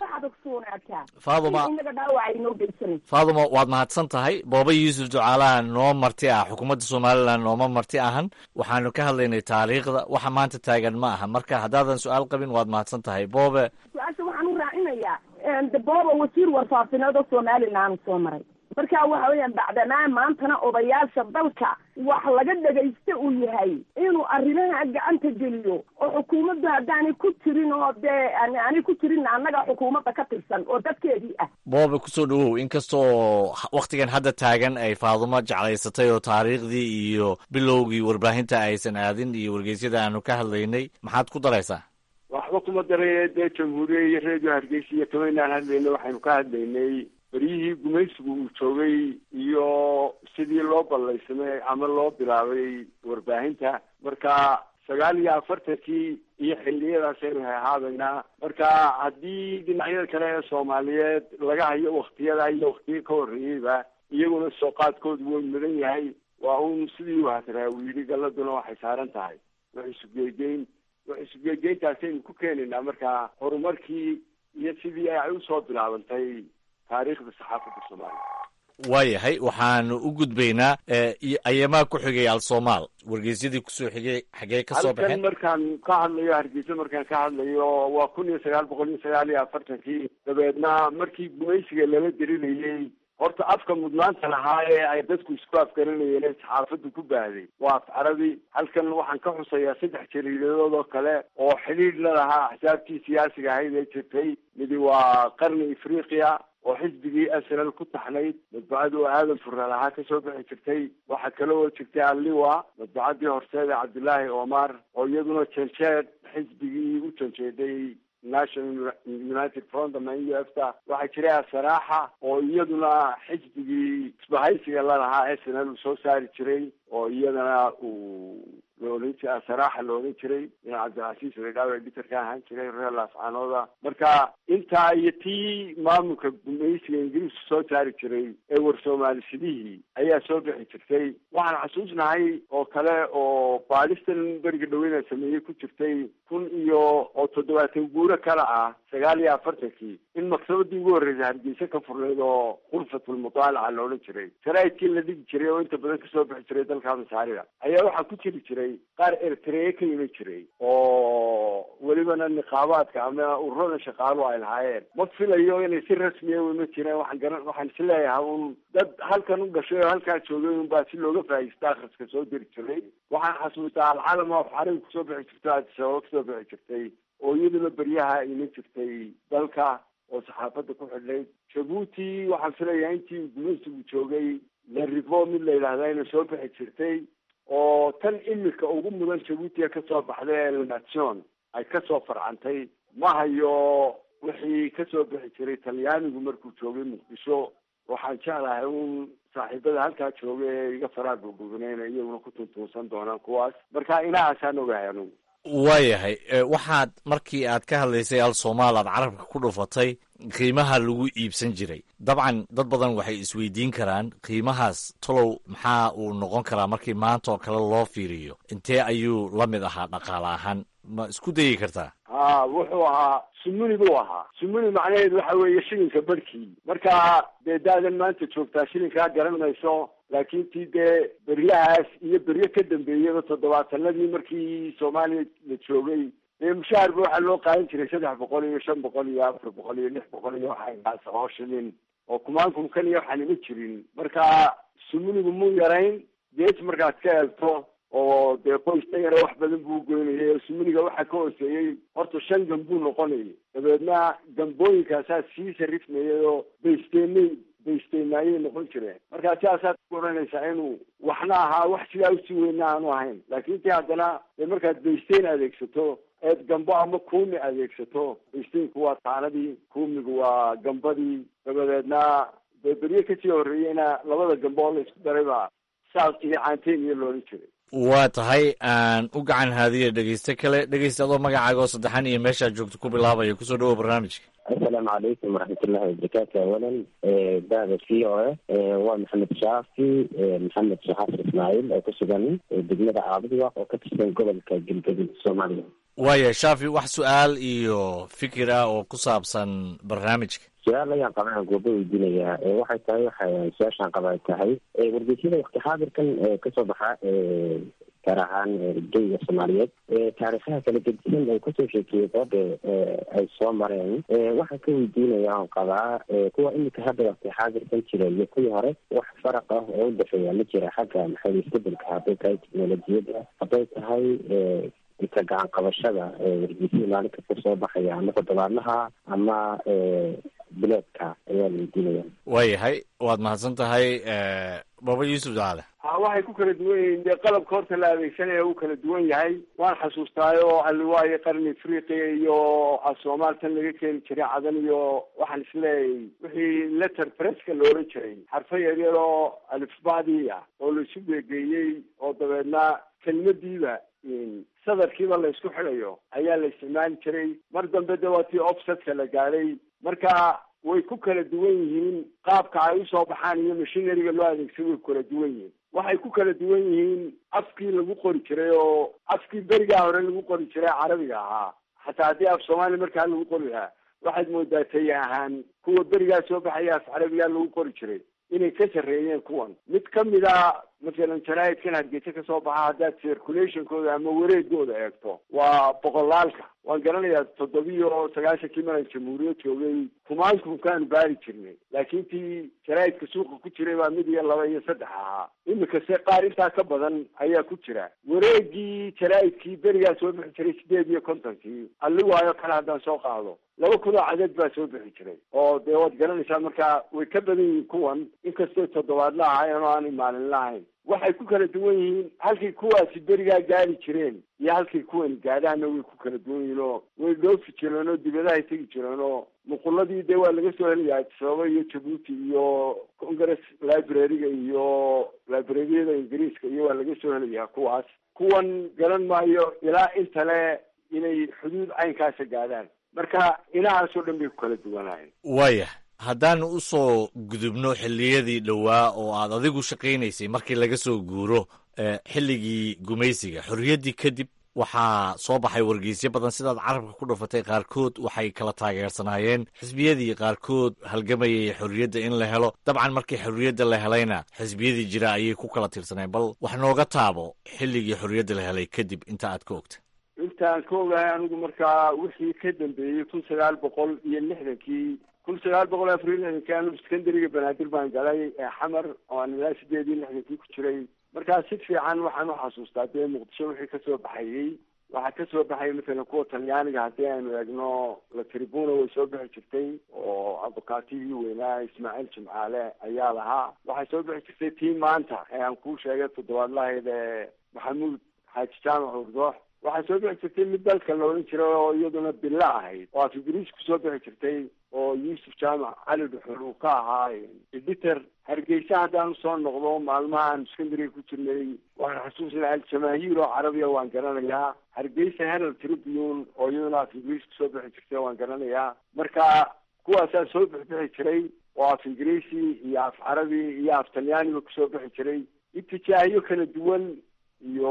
Speaker 11: Faadumo.
Speaker 12: inaga dhaawaca inoo geysanayso
Speaker 11: faadumo waad mahadsan tahay booba yuusuf ducaalaha noo marti ah xukuumadda somalilan nooma marti ahan waxaanu ka hadlaynay taariikhda waxa maanta taagan ma aha marka haddaadan su-aal qabin waad mahadsan tahay boobe
Speaker 12: su-aasha waxaan u raacinayaa de booba wasiir warfaafineed oo somaliland soo maray marka waxa weeyaan bacdamaa maantana odayaasha dalka wax laga dhagaysta uu yahay inuu arrimaha gacanta geliyo oo xukuumaddu haddaanay ku jirin oo dee aan- aanay ku jirin annaga xukuumadda ka tirsan oo dadkeedii ah
Speaker 11: boobe kusoo dhawow inkastoo waktigan hadda taagan ay faadumo jeclaysatay oo taariikhdii iyo bilowgii warbaahinta aysan aadin iyo wargeysyada aanu ka hadlaynay maxaad ku daraysaa
Speaker 4: waxba kuma daray dee jamhuuriya iyo redio hargeysa iyo kamaynaan hadlaynay waxaynu ka hadlaynay beryihii gumaysigu uu joogay iyo sidii loo ballaysamay ama loo bilaabay warbaahinta marka sagaal iyo afartankii iyo xilliyadaas aynu hahaabaynaa marka haddii dhinacyada kale ee soomaaliyeed laga hayo waktiyada iyo waktiyo ka horreeyeyba iyaguna soo qaadkoodu way mudan yahay waa un sidii u hatiraa uu yidhi galladuna waxay saaran tahay wax isugeegeyn wax isugeegeyntaasaynu ku keenaynaa marka horumarkii iyo sidii ay usoo bilaabantay taariikhda saxaafadda soomaaliya
Speaker 11: waayahay waxaanu u gudbaynaa eh, iyo ayamaa ku xigay al-soomaal wargeysyadii kusoo xigay xagee ka soo
Speaker 4: halkan
Speaker 11: baxeen
Speaker 4: markaan ka hadlayo hargeysa markaan ka hadlayo waa kun iyo sagaal boqol iyo sagaal iyo afartankii dabeedna markii gumaysiga lala dirinayey horta afka mudnaanta lahaa ee ay dadku isku afgaranayeen ee saxaafaddu ku baahday waa af carabi halkan waxaan ka xusayaa saddex jariidadood oo kale oo xidhiidh la lahaa axsaabtii siyaasiga ahayd ee jirtay midi waa qarni afriqiya oo xisbigii snl ku taxnayd madbacadii oo aadan furra lahaa kasoo bixi jirtay waxaa kale oo jirtay alliwa madbacadii horseed ee cabdilaahi omar oo iyaduna janjeed xisbigii u janjeeday national united front ama u f ta waxaa jiray asaraaxa oo iyaduna xisbigii isbahaysiga lalahaa snl uu soo saari jiray oo iyadana uu la odhan jiray asaraaxa la odhan jiray in cabdilcasiis redaawe editor ka ahaan jiray reer laascaanooda marka intaa iyo tii maamulka gumaysiga ingiriisku soo saari jiray ee war soomaalishidihii ayaa soo bixi jirtay waxaan xasuusnahay oo kale oo baadhistan beriga dhaweyna sameeyey ku jirtay kun iyo oo toddobaatan guuro kale ah sagaal iyo afartankii in maktabadii ugu horreysay hargeysa ka furnayd oo khurfatulmudaalaca la odhan jiray sharaa'idkii la dhigi jiray oo inta badan kasoo bixi jiray dalka masaarida ayaa waxaa ku jiri jiray qaar eritrea ka iman jiray oo welibana niqaabaadka ama ururada shaqaalu ay lahaayeen ma filayo inay si rasmiya wema jireen waxaan garan waxaan is leeyahay un dad halkan u dhashay oo halkaa joogay un baa si looga faa'iista akhriska soo diri jiray waxaan xasuustaa alcalam of xarig kusoo bixi jirto addisababa kusoo bixi jirtay oo iyaduna beryaha iman jirtay dalka oo saxaafadda ku xidhnayd jabuuti waxaan filayaa intii gumaysigu joogay larivo mid la yidhahda inay soo bixi jirtay oo tan imika ugu mudan jabuutiga kasoo baxday ee lenation ay kasoo farcantay ma hayo wixii kasoo bixi jiray talyaanigu markuu joogay muqdisho waxaan jeclahay un saaxiibada halkaa jooga ee iga faraa gurgurganayna iyaguna ku tuntuunsan doonaan kuwaas marka inahaasaan ogahay anugu
Speaker 11: waayahay waxaad markii aad ka hadlaysay al somaal aad carabka ku dhufatay qiimaha lagu iibsan jiray dabcan dad badan waxay isweydiin karaan qiimahaas tolow maxaa uu noqon karaa markii maanta oo kale loo fiiriyo intee ayuu la mid ahaa dhaqaale ahaan ma isku dayi kartaa
Speaker 4: ha wuxuu ahaa sumuni buu ahaa sumuni macnaheedu waxa weeye shilinka barhkii marka dee daadan maanta joogtaa shilinkaa garan mayso laakiin tii dee beryahaas iyo beryo ka dambeeyaba toddobaatanadii markii soomaaliya la joogay dee mushaharba waxaa loo qaadan jiray saddex boqol iyo shan boqol iyo afar boqol iyo lix boqol iyo waxaas oo shilin oo kumaankum kan iyo waxaan ima jirin marka sumunigu mu yarayn gees markaad ka eegto oo dee qoysta yare wax badan buu goynayay oo sumuniga waxaa ka hooseeyey horta shan gambuu noqonayay dabeedna gambooyinkaasaa sii sarifmayay oo baysteenay baysteenaayay noqon jireen marka sidaasaad ku odhanaysaa inuu waxna ahaa wax sidaa usii weyna aanu ahayn laakiin ti haddana dee markaad baysteyn adeegsato eed gambo ama kuumi adeegsato baysteynku waa taanadii kuumigu waa gambadii dabadeedna dee berye kasii horreeyeyna labada gambo oo la isku daray baa saas iyo caanteen iyo loolan jiray
Speaker 11: waa tahay aan u gacan haadiya dhegeyste kale dhegeysta adoo magacaaga oo saddexan iyo meeshaad joogto ku bilaabaya kusoo dhawow barnaamijka
Speaker 13: assalaamu calaykum waraxmatullahi wabarakaatu awalan bahda v o a waa maxamed shaafi maxamed shaxaafir ismaaciil oo ku sugan degmada caabudiga oo ka tirsan gobolka galgaduud soomaaliya
Speaker 11: waaya shaafi wax su-aal iyo fikir ah oo ku saabsan barnaamijka
Speaker 13: su-aal ayaan qabaa gooba weydiinayaa waxay tahay waxay su-aashaan qabaa tahay wargeysyada wakti xaadirkan kasoo baxa gaar ahaan geyga soomaaliyeed taariikhaha kala gedisan oo kasoo sheekeeyay booda ay soo mareen waxaan ka weydiinaya on qabaa kuwa imika hadda wakti xaadirkan jira iyo kuwii hore wax faraq ah oo udhexeeya ma jira xagga maxay isbedelka hadday tahay teknolojiyadda hadday tahay ka gacan qabashada wargeysyada maalinka kasoo baxaya ama toddobaadlaha ama bileedka ayaa la weydiinaya
Speaker 11: waayahay waad mahadsan tahay baba yuusuf daale
Speaker 4: ha waxay ku kala duwan yihiin dee qalabka horta la adeegsanaya uu kala duwan yahay waan xasuustaayo oo aliwaayo qarni afriqiya iyo soomaal tan laga keeni jiray cadan iyo waxaan isleeyahay wixii letter presska la oran jiray xarfo yaryar oo alifbadii ah oo laisu geegeeyey oo dabeedna kelmadiiba sadarkiiba la isku xidayo ayaa la isticmaali jiray mar dambe de waa tii offsetka la gaadhay marka way ku kala duwan yihiin qaabka ay usoo baxaan iyo machineryga loo adeegsado way ku kala duwan yihiin waxay ku kala duwan yihiin afkii lagu qori jiray oo afkii berigaa hore lagu qori jiray carabiga ahaa xataa haddii af soomaaliya markaa lagu qori lahaa waxaad moodaa tay ahaan kuwa berigaa soo baxaya af carabigaa lagu qori jiray inay ka sarreeyeen kuwan mid kamid a masalan jaraa'idkan hargeysa kasoo baxa haddaad circulationkooda ama wareegooda eegto waa boqolaalka waan garanayaa toddobiyo sagaashankii maran jamhuuriyad joogay kumaankumkaanu baari jirnay laakiin tii jaraa'idka suuqa ku jiray baa mid iyo laba iyo saddex ahaa imika se qaar intaa ka badan ayaa ku jira wareegii jaraa'idkii berigaa soo bixi jiray sideed iyo kontonkii alliwaayo kale haddaan soo qaado laba kun oo cadeed baa soo bixi jiray oo dee waad garanaysaa marka way ka badan yihiin kuwan inkastoo toddobaadla ahaayeen oo aanay maalinla ahayn waxay ku kala duwan yihiin halkay kuwaasi berigaa gaari jireen iyo halkay kuwani gaadhaana way ku kala duwan yihiin oo way dhoofi jireen oo dibadahay tegi jireen oo muquladii dee waa laga soo helayaa sababa iyo jabuuti iyo congress library-ga iyo librariyada ingiriiska iyo waa laga soo helayaa kuwaas kuwan garan maayo ilaa intale inay xuduud caynkaasa gaadhaan marka inahaasoo dhan bay ku kala duwanaayeen
Speaker 11: waaya haddaan usoo gudubno xilliyadii dhowaa oo aad adigu shaqaynaysay markii laga soo guuro xilligii gumaysiga xorriyaddii kadib waxaa soo baxay wargeysyo badan sidaad carabka ku dhufatay qaarkood waxay kala taageersanaayeen xisbiyadii qaarkood halgamayay xorriyadda in la helo dabcan markii xorriyadda la helayna xisbiyadii jira ayay ku kala tirsaneen bal wax nooga taabo xilligii xorriyadda la helay kadib inta aad ka ogta
Speaker 4: intaan ka ogahay anigu markaa wixii ka dambeeyey kun sagaal boqol iyo lixdankii kun sagaal boqol afar iyo lixdankii anigu secondariga banaadir baan galay ee xamar oo aan ilaa sideed iyo lixdankii ku jiray markaa si fiican waxaan u xasuustaa dee muqdisho wixii kasoo baxayey waxaa kasoo baxaya matalan kuwa talyaaniga haddii aynu eegno la tribuna way soo bixi jirtay oo abukaatigii weynaa ismaaciil jimcaale ayaa lahaa waxay soo bixi jirtay tii maanta ee aan kuu sheegay toddobaadlahayd ee maxamuud xaaji jaamac urdoox waxay soo bixi jirtay mid dalka la odhan jiray oo iyaduna bilo ahayd oo afigriis kusoo bixi jirtay oo yuusuf jaamac cali dhuxul uu ka ahaa editer hargeysa haddaan usoo noqdo maalmahaan secondariga ku jirnay waxaan xasuusnaa aljamaahiir oo carabiya waan garanayaa hargeysa herald tribune oo iyaduna af ingiriis kusoo bixi jirtay waan garanayaa marka kuwaasaa soo bixbixi jiray oo af ingiriisi iyo af carabi iyo af talyaaniba kusoo bixi jiray itijaahiyo kala duwan iyo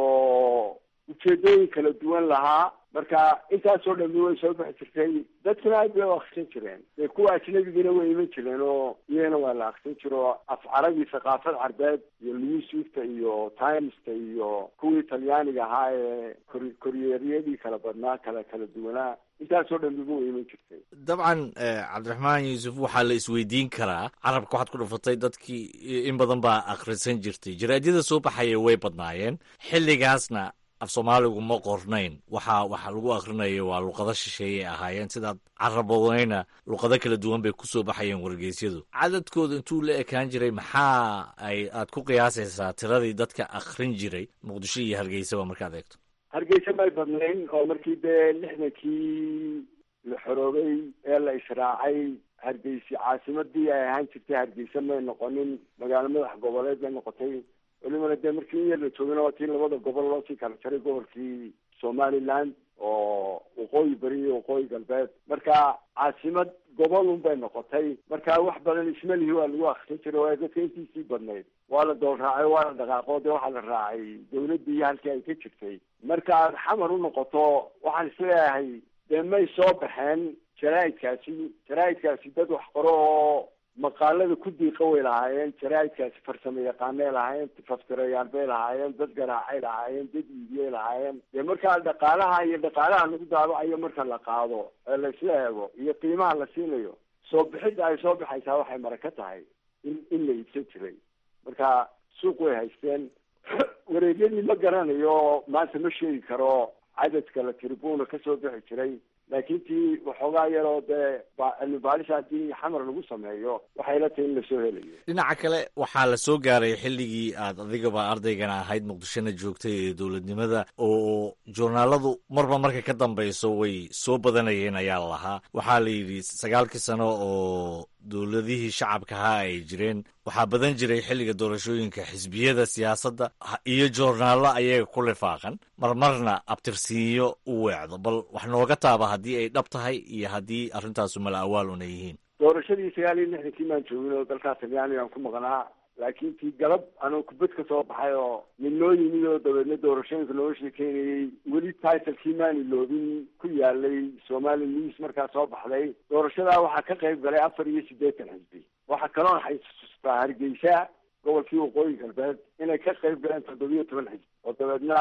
Speaker 4: ujeedooyin kala duwan lahaa marka intaasoo dhami way soo bixi jirtay dadkuna aad bay u akrisan jireen dee kuwa ajnabigina way iman jireen oo iyagana waa la akrisan jiro af carabi thaqaafad carbeed iyo newswifta iyo timesta iyo kuwii talyaaniga ahaa ee kor koryeeryadii kala badnaa kala kala duwanaa intaasoo dhamiba way iman jirtay
Speaker 11: dabcan cabdiraxmaan yuusuf waxaa la isweydiin karaa carabka waxaad ku dhufatay dadkii in badan baa akhrisan jirtay jaraadyada soo baxaya way badnaayeen xilligaasna af soomaaligu ma qornayn waxa waxa lagu akhrinayo waa luqado shisheeyay ahaayeen sidaad carabodayna luqado kala duwan bay kusoo baxayeen wargeysyadu cadadkooda intuu la ekaan jiray maxaa ay aad ku qiyaasaysaa tiradii dadka akhrin jiray muqdisho iyo hargeysaba markaad eegto
Speaker 4: hargeysa may badnayn oo markii dee lixdankii la xoroobay ee la israacay hargeysi caasimadii ay ahaan jirtay hargeysa may noqonin magaalo madax goboleed bay noqotay welibana dee markii in yar la joogana waa tii labada gobol loo sii kala jaray gobolkii somaliland oo waqooyi beri iyo waqooyi galbeed marka caasimad gobol un bay noqotay marka wax badan ismalihi waa lagu akrisan jiray waa dadka intiisii badnayd waa la dool raacay waa la dhaqaaqo dee waxaa la raacay dawladdii iyo halkii ay ka jirtay marka aad xamar u noqoto waxaan isleeyahay dee may soo baxeen jaraaidkaasi jaraaidkaasi dad wax qoro oo maqaalada ku diiqa way lahaayeen jaraaidkaasi farsamo yaqaanay lahaayeen faftirayaal bay lahaayeen dad garaacay lahaayeen dad iibiyay lahaayeen dee markaa dhaqaalaha iyo dhaqaalaha lagu daabacayo marka la qaado ee laisla eego iyo qiimaha la siinayo soo bixidda ay soo baxaysaa waxay mara ka tahay in in la iibsan jiray marka suuq way haysteen wareegyadii ma garanayo maanta ma sheegi karo cadadka la tribuna kasoo bixi jiray laakiin tii waxoogaa yaroo dee cilmi baaris haddii xamar lagu sameeyo waxay la tahay in lasoo helayo
Speaker 11: dhinaca kale waxaa la soo gaaray xilligii aad adigaba ardaygana ahayd muqdishona joogtay ee dowladnimada oo joornaaladu marba marka ka dambayso way soo badanayeen ayaa la lahaa waxaa la yidhi sagaalkii sano oo dowladihii shacabka ahaa ay jireen waxaa badan jiray xilliga doorashooyinka xisbiyada siyaasadda iyo joornaallo ayaga ku lifaaqan marmarna abtirsiinyo u weecdo bal wax nooga taaba haddii ay dhab tahay iyo haddii arrintaasu mala awaal una yihiin
Speaker 4: doorashadii sagaal iyo lixdankii maan joogin oo dalkaa talyaaniga aan ku maqnaa laakiin tii galab anoo kubad ka soo baxay oo nin noo yimid oo dabeedna doorashooyinka nooga sheekeynayay weli titlekii maan iloobin ku yaalay somali news markaa soo baxday doorashadaa waxaa ka qayb galay afar iyo siddeetan xisbi waxaa kaloon xasuustaa hargeysa gobolkii waqooyi galbeed inay ka qayb galeen toddobiyo toban xisbi oo dabeedna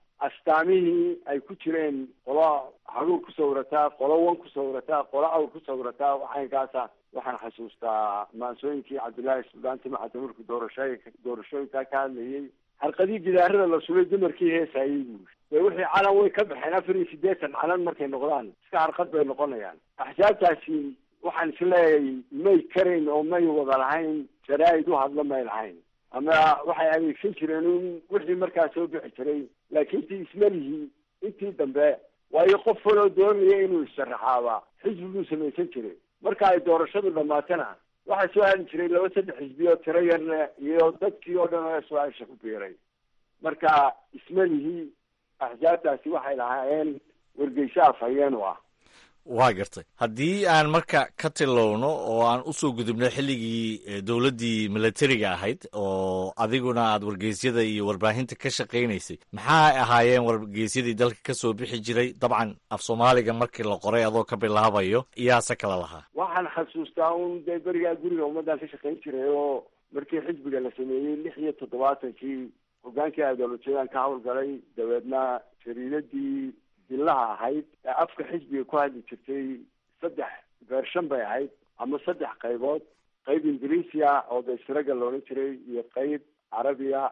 Speaker 4: astaamihii ay ku jireen qolo haruur ku sawirataa qolo wan ku sawirataa qolo awr ku sawirataa waxaynkaasa waxaan xasuustaa maansooyinkii cabdullaahi suldaan timacadda markuu doorashooyinka doorashooyinkaa ka hadlayay harqadii gidaarada la sulay dumarkii heesayay buuri dee wixii calan way ka baxeen afar iyo siddeetan calan markay noqdaan iska harqad bay noqonayaan axsaabtaasi waxaan isleeyahay may karayn oo may wada lahayn jaraa'id u hadlo may lahayn ama waxay adeegsan jireen un wixii markaa soo bixi jiray laakiin tii ismalihii intii dambe waayo qof waloo doonaya inuu issharaxaaba xisbi buu samaysan jiray marka ay doorashadu dhamaatana waxaa soo hali jiray laba saddex xisbi oo tiro yarna iyo dadkii oo dhan oo su-aasha ku biiray marka ismalihii axsaabtaasi waxay lahaayeen wargeyso afhayeen u ah
Speaker 11: waa gartay haddii aan marka ka tilowno oo aan usoo gudubno xilligii dowladdii milatariga ahayd oo adiguna aad wargeysyada iyo warbaahinta ka shaqaynaysay maxaa ahaayeen wargeysyadii dalka kasoo bixi jiray dabcan af soomaaliga markii la qoray adoo ka bilaabayo iyaase kala lahaa
Speaker 4: waxaan xasuustaa un dee berigaa guriga ummaddan ka shaqayn jiray oo markii xisbiga la sameeyey lix iyo toddobaatankii hogaankii ideolojiyadan ka hawlgalay dabeedna jariidadii billaha ahayd ee afka xisbiga ku hadli jirtay saddex beershan bay ahayd ama saddex qaybood qayb ingiriisiya oo daysraga la odhan jiray iyo qayb carabiya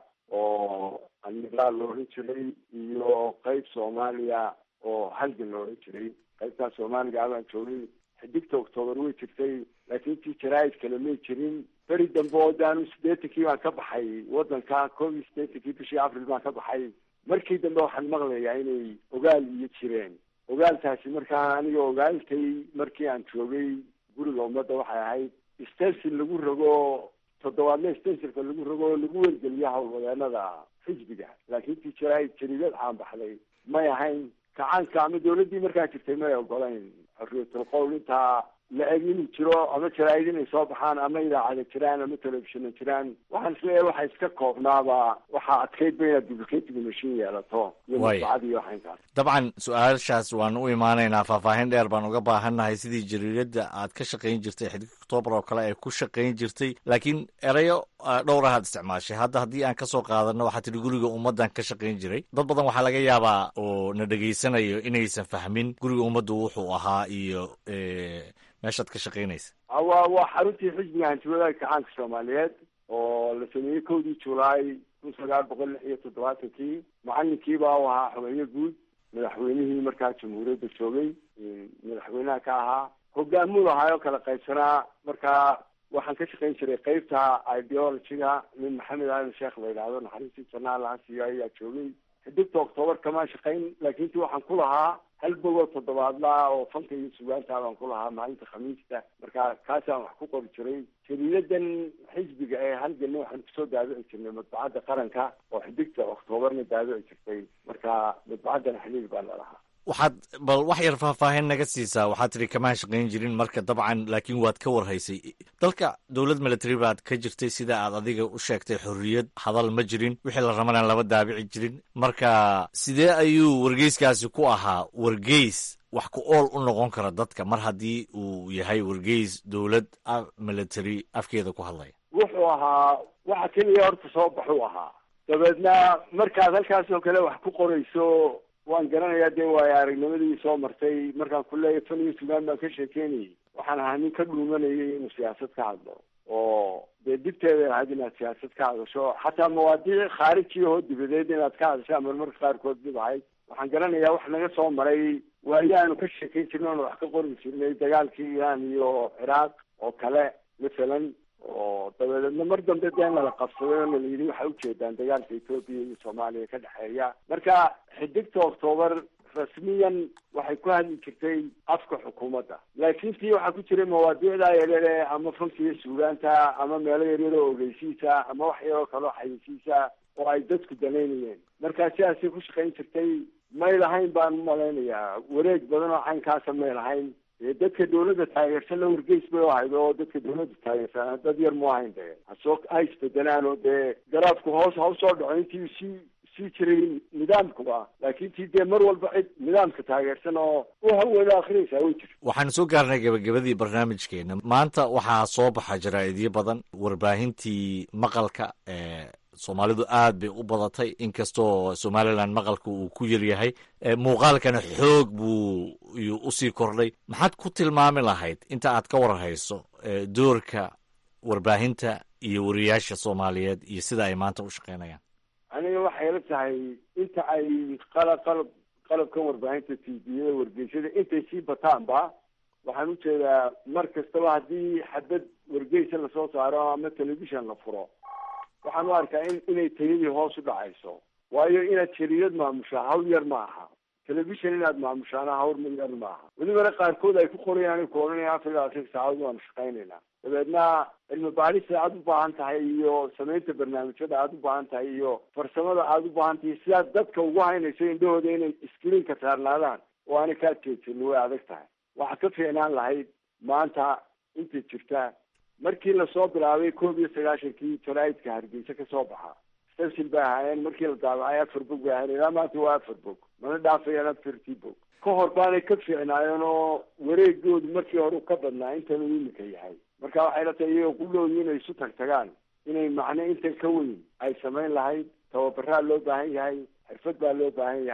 Speaker 4: oo annidaal la odhan jiray iyo qayb soomaaliya oo halgan la odhan jiray qaybtaas soomaaliga abaan joogay xidigta octoobar way jirtay laakiin tii jaraa'id kale may jirin beri dambe oo daanu siddeetankii baan ka baxay waddanka koob iyo siddeetankii bishii april baan ka baxay markii dambe waxaan maqlayaa inay ogaal iyo jireen ogaaltaasi markaa aniga ogaaltay markii aan joogay guriga ummadda waxay ahayd stensil lagu rogo toddobaadle stensilka lagu rogo oo lagu wergeliya howlwadeenada xisbiga laakiin tii jaraa'id jariidad caan baxday may ahayn kacaanka ama dawladdii markaa jirtay may ogolayn xorriyatul qowl intaa la eg inuu jiro ama jaraa'id inay soo baxaan ama idaacada jiraan ama telefishina jiraan waxaan isleeyahay waxa iska koobnaaba waxaa adkaydba inaad duplicating machine yeelato iyo
Speaker 11: Waay.
Speaker 4: masbacad iyo waxaynkaas
Speaker 11: dabcan su-aashaas waan u imaanaynaa faahfaahin dheer baan uga baahannahay sidii jariiradda aad ka shaqayn jirtay xidig oktoobar oo kale ay ku shaqayn jirtay laakiin erayo ah, dhowr ahaad isticmaashay hadda haddii aan kasoo qaadano waxaa tidhi guriga ummaddan ka shaqayn jiray dad badan waxaa laga yaabaa oo na dhegaysanayo inaysan fahmin guriga ummaddu wuxuu ahaa iyo eh, meeshaad ka shaqaynaysa
Speaker 4: Ah, waa waa xaruntii xisbiga hantiwadaha kacaanka soomaaliyeed oo la sameeyey kowdii julaay kun sagaal boqol lix iyo toddobaatankii macalinkiibaa u ahaa xogeeye guud madaxweynihii markaa jamhuuriyadda joogay mm, madaxweynaha ka ahaa hogaamuu lahaayoo kala qaybsanaa markaa waxaan ka shaqayn jiray qeybta ideologyga nin maxamed aadan sheekh la yidhaahdo naxariistii janaa laha siiyo ayaa joogay xidigta octoobar kamaan shaqayn laakiin ti waxaan ku lahaa hal bogoo toddobaadla oo fanka iyo sugaanta baan ku lahaa maalinta khamiista marka kaasaan wax ku qori jiray jariidadan xisbiga ee halganna waxaan kusoo daabici jirnay madbacadda qaranka oo xidigta oktoobarna daabici jirtay marka madbacaddana xiliil baa lalahaa
Speaker 11: waxaad bal wax yar faahfaahin naga siisaa waxaad tidhi kamaan shaqayn jirin marka dabcan laakiin waad ka warhaysay dalka dowlad military baad ka jirtay sida aad adiga u sheegtay xorriyad hadal ma jirin wixii la rabana lama daabici jirin marka sidee ayuu wargeyskaasi ku ahaa wargeys wax ku ool u noqon kara dadka mar haddii uu yahay wargeys dowlad ah, military afkeeda ku hadlaya
Speaker 4: wuxuu ahaa waxa keliya horta soo baxuu ahaa dabeedna markaad halkaas oo kale wax ku qorayso waan garanayaa dee waayo aragnimadii soo martay markaan ku leeyahay fan iyo sugaan baan ka sheekeynayay waxaan ahaa nin ka dhuumanayay inuu siyaasad ka hadlo oo dee dibteeda ahayd inaad siyaasad ka hadasho xataa mawaadiic khaariji oo dibadeed inaad ka hadashaa marmarka qaarkood dib ahayd waxaan garanayaa wax naga soo maray waayo aanu ka sheekeyn jirnay oonu wax ka qori jirnay dagaalkii iiraan iyo ciraaq oo kale masalan oo dabadeedna mar dambe dee nala qabsaday oo nala yidhi waxay ujeedaan dagaalka etoobiya iyo soomaaliya ka dhexeeya marka xidigta octoobar rasmiyan waxay ku hadli jirtay afka xukuumadda laakiin tii waxaa ku jiray mawaadiicda yaryare ama fanka iyo suugaanta ama meelo yaryar oo ogeysiisa ama wax yaroo kaloo xayisiisa oo ay dadku danaynayeen marka sidaasay ku shaqayn jirtay may lahayn baan u malaynayaa wareeg badan oo caynkaasa may lahayn dee dadka dawladda taageersan la wargeys bay u ahayd oo dadka dawladda taageersan dad yar mu ahayn dee hasoo ha isbedelaan oo dee garaafku hoos ha usoo dhaco intii sii sii jiray nidaamkuba laakiin tii dee mar walba cid nidaamka taageersan oo u hawada akrinaysaa way jirta
Speaker 11: waxaan soo gaarnay gabagabadii barnaamijkeena maanta waxaa soo baxa jaraa'idyo badan warbaahintii maqalka ee soomaalidu aad bay u badatay inkastoo somalilan maqalka uu ku yaryahay ee muuqaalkana xoog buu iyuu usii kordhay maxaad ku tilmaami lahayd inta aad ka warhayso ee doorka warbaahinta iyo wariyaasha soomaaliyeed iyo sida ay maanta u shaqeynayaan
Speaker 4: aniga waxay ila tahay inta ay qalab qalab qalabkan warbaahinta tviyada wargeysyada intay sii bataanba waxaan ujeedaa mar kastaba haddii xabad wargeysa lasoo saaro ama telefishon la furo waxaan u arkaa in inay tayadii hoos u dhacayso waayo inaad jariidad maamushaa hawl yar ma aha telefishon inaad maamushaana hawl ma yar ma aha welibana qaarkood ay ku qorayaan ku odhanaya afar iyo labaatan saacadood waanu shaqaynaynaa dabeedna cilmi baarista aad u baahan tahay iyo samaynta barnaamijyada aad u baahan tahay iyo farsamada aad u baahan tahay sidaad dadka ugu haynayso indhahooda inay iskriinka saarnaadaan oo aanay kaa jeedsanin way adag tahay waxaa ka fiicnaan lahayd maanta intay jirtaa markii lasoo bilaabay koob iyo sagaashankii jaraa'idka hargeysa ka soo baxa stafsil bay ahaayeen markii la daabacay afar bog bay ahaayeen ilaa maanta waa afar bog mana dhaafayaan afartii bog ka hor baanay ka fiicnaayeen oo wareegoodu markii hore ka badnaa intan uu imika yahay marka waxay la tahay iyagoo qulooyi inay isu tag tagaan inay macno intan ka weyn ay samayn lahayd tababaraa loo baahan yahay xirfad baa loo baahan yahay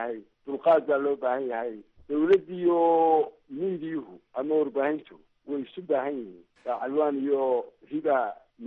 Speaker 4: dulqaad baa loo baahan yahay dawladdiiyo miidiyuhu ama warbaahintu way isu baahan yihiin dacalwaan iyo riba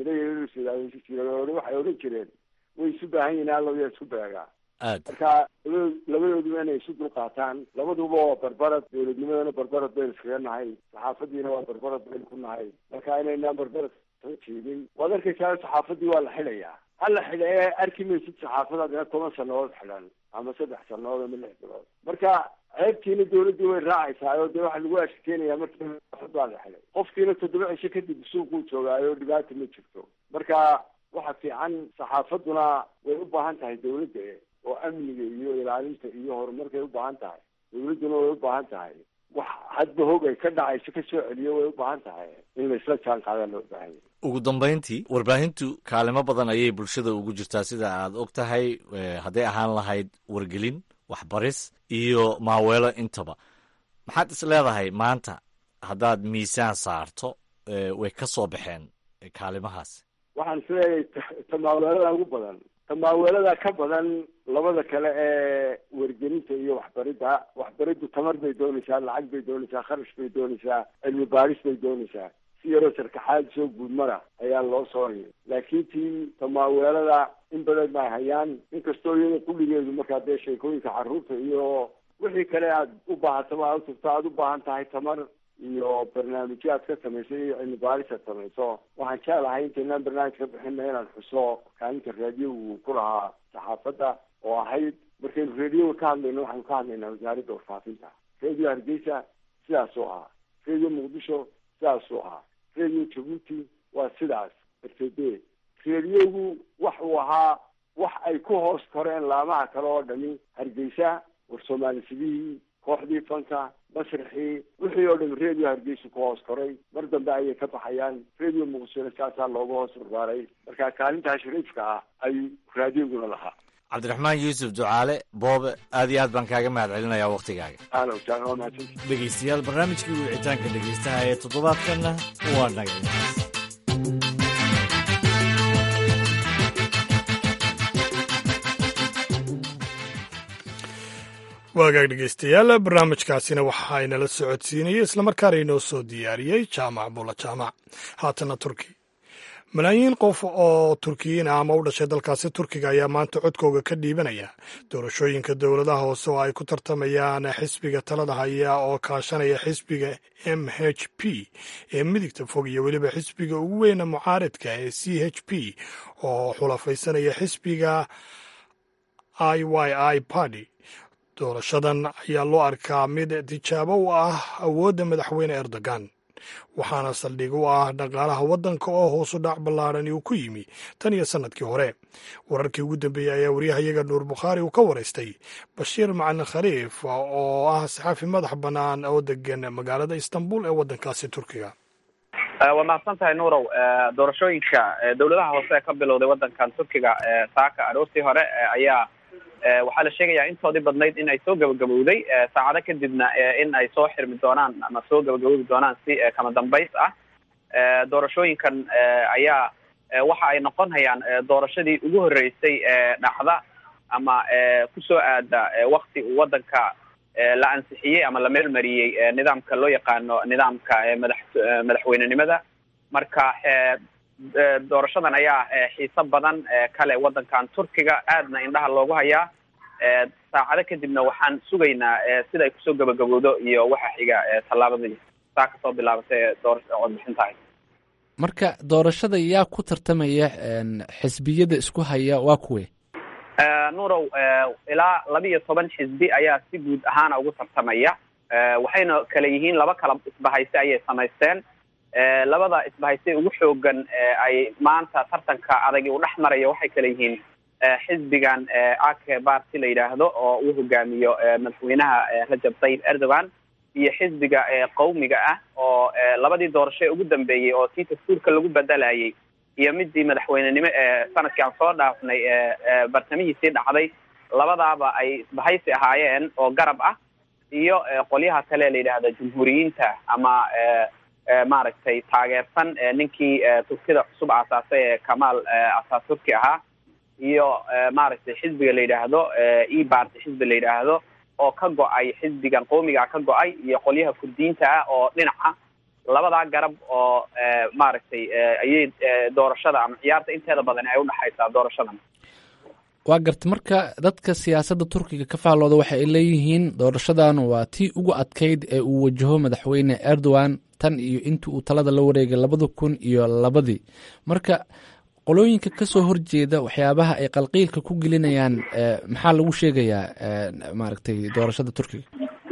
Speaker 4: midayjire waxay odhan jireen way isu baahan yihiin alloya isku beegaa
Speaker 11: aad
Speaker 4: marka labado labadooduba inay isu dulqaataan labaduba waa barbarad dowladnimadana barbarad baynu iskaga nahay saxaafadiina waa barbarad baynu ku nahay marka inaynaan barbarad soo jeedin waad arkaysaa saxaafadii waa la xidhayaa hala xidhae arki maysid saxaafadaad ina toban sanadood xidhan ama saddex sanadood ama lix bilood marka ceebtiina dawladdii way raacaysaa oo dee waxaa lagu ashkeenayaa markii saxaafad baa la xidhay qofkiina toddoba cisho kadib suuquu joogaayo dhibaata ma jirto marka waxa fiican saxaafaduna way u baahan tahay dawladda oo amniga iyo ilaalinta iyo horumarkay u baahan tahay dawladduna way u baahan tahay wax hadba hog ay ka dhacayso ka soo celiyo way u baahan tahay in laisla jaan qaadaa loo baahan yahay
Speaker 11: ugu dambayntii warbaahintu kaalimo badan ayay bulshada ugu jirtaa sida aad og tahay hadday ahaan lahayd wargelin waxbaris iyo maaweelo intaba maxaad is leedahay maanta haddaad miisaan saarto way ka soo baxeen kaalimahaas
Speaker 4: waxaan isleeyahay tamaaweelada ugu badan tamaaweelada ka badan labada kale ee wargelinta iyo waxbaridda waxbariddu tamar bay doonaysaa lacag bay doonaysaa kharash bay doonaysaa cilmi baaris bay doonaysaa si yaroo sarkaxaad soo guudmara ayaa loo sooray laakiin tii tamaaweelada in badan bay hayaan inkastoo iyada kulligeedu markaa dee sheekooyinka carruurta iyo wixii kale aad u baahataba aad utagto aada u baahan tahay tamar iyo barnaamijyo aad ka samayso iyo cilmi baaris aad samayso waxaan jeclahay intaynaan barnaamij ka bixina inaan xuso kaalinta raadiyogu ku lahaa saxaafadda oo ahayd markaynu radioga ka hadlayno waxaynu ka hadlaynaa wasaaradda warfaafinta radio hargeysa sidaasuu ahaa radio muqdisho sidaasuu ahaa radio jabuuti waa sidaas rtd radiogu wax uu ahaa wax ay ku hoos koreen laamaha kale oo dhami hargeysa war soomaalisiidihii kooxdii fanka masraxii wixii oo dham radio hargeysa ku hoos koray mar dambe ayay ka baxayaan radio muqdishona saasaa looga hoos barbaaray marka kaalintaa shariifka ah ayuu raadioguna lahaa
Speaker 11: cabdiraxmaan yuusuf ducaale boobe aad iyo aad baan kaaga mahad celinayaa wakhtigaaga
Speaker 4: ahlan wasahlan waa mahadsanti
Speaker 11: dhegeystayaal barnaamijkii wicitaanka dhegeystaha ee toddobaadkanna waa naga intaas
Speaker 2: waagaag dhegeystayaal barnaamijkaasina waxaa inala socodsiinayay islamarkaana inoo soo diyaariyey jaamac bula jaamac haatana turki malaayiin qof oo turkiyiin ah ama u dhashay dalkaasi turkiga ayaa maanta codkooga ka dhiibanaya doorashooyinka dowladaha hoose oo ay ku tartamayaan xisbiga talada haya oo kaashanaya xisbiga m h p ee midigta fog iyo weliba xisbiga ugu weyna mucaaridka ee c h p oo xulafaysanaya xisbiga i y i party doorashadan ayaa loo arkaa mid tijaabo u ah awoodda madaxweyne erdogan waxaana saldhig u ah dhaqaalaha waddanka oo hoosu dhac ballaadhan uu ku yimi tan iyo sannadkii hore wararkii ugu dambeeyey ayaa waryahayaga nuur bukhaari uu ka waraystay bashiir macalin khaliif oo ah saxaafi madax bannaan oo degan magaalada istanbul ee waddankaasi turkiga
Speaker 14: waa mahadsan tahay nuurow doorashooyinka dowladaha hoose ee ka bilowday waddankan turkiga saaka aroortii hore ayaa waxaa la sheegayaa intoodii badnayd in ay soo gabagabowday saacado kadibna in ay soo xirmi doonaan ama soo gabagaboobi doonaan si kama dambays ah doorashooyinkan ayaa waxa ay noqon hayaan doorashadii ugu horreysay dhacda ama kusoo aada wakti uu waddanka la ansixiyey ama la meelmariyey nidaamka loo yaqaano nidaamka madax madaxweynenimada marka doorashadan ayaa xiiso badan kale waddankan turkiga aadna indhaha loogu hayaa saacado kadibna waxaan sugaynaa sida ay kusoo gabagabowdo iyo waxa xiga tallaabadii saa kasoo bilaabatay doorasha codbixintahay
Speaker 15: marka doorashada yaa ku tartamaya xisbiyada isku haya waa kuwe
Speaker 14: nuurow ilaa laba iyo toban xisbi ayaa si guud ahaana ugu tartamaya waxayna kale yihiin laba kala isbahayse ayay samaysteen labada isbahayse ugu xoogan ay maanta tartanka adagi uu dhex maraya waxay kale yihiin xisbigan ake barty la yidhaahdo oo uu hogaamiyo madaxweynaha rajab tayyib erdogan iyo xisbiga qawmiga ah oo labadii doorasho ee ugu dambeeyey oo tii dastuurka lagu bedelayay iyo midii madaxweynenimo ee sanadkii aan soo dhaafnay bartamihiisii dhacday labadaaba ay isbahaysi ahaayeen oo garab ah iyo qolyaha kale la yidhaahdo jumhuuriyiinta ama maaragtay taageersan ninkii turkida cusub aasaasay ee kamaal ataturki ahaa iyo maaragtay xisbiga la yidhaahdo e barty xisbi la yidhaahdo oo ka go-ay xisbigan qowmiga ka go-ay iyo qolyaha kurdiyiinta ah oo dhinaca labadaa garab oo maaragtay ayay doorashada ama ciyaarta inteeda badan ay udhexaysaa doorashadan
Speaker 15: waa garta marka dadka siyaasadda turkiga ka faallooda waxa ay leeyihiin doorashadan waa tii ugu adkayd ee uu wajaho madaxweyne erdogan tan iyo intii uu talada la wareegay labada kun iyo labadii marka qolooyinka kasoo horjeeda waxyaabaha ay qalqiilka ku gelinayaan maxaa lagu sheegayaa maaragtay doorashada turkiga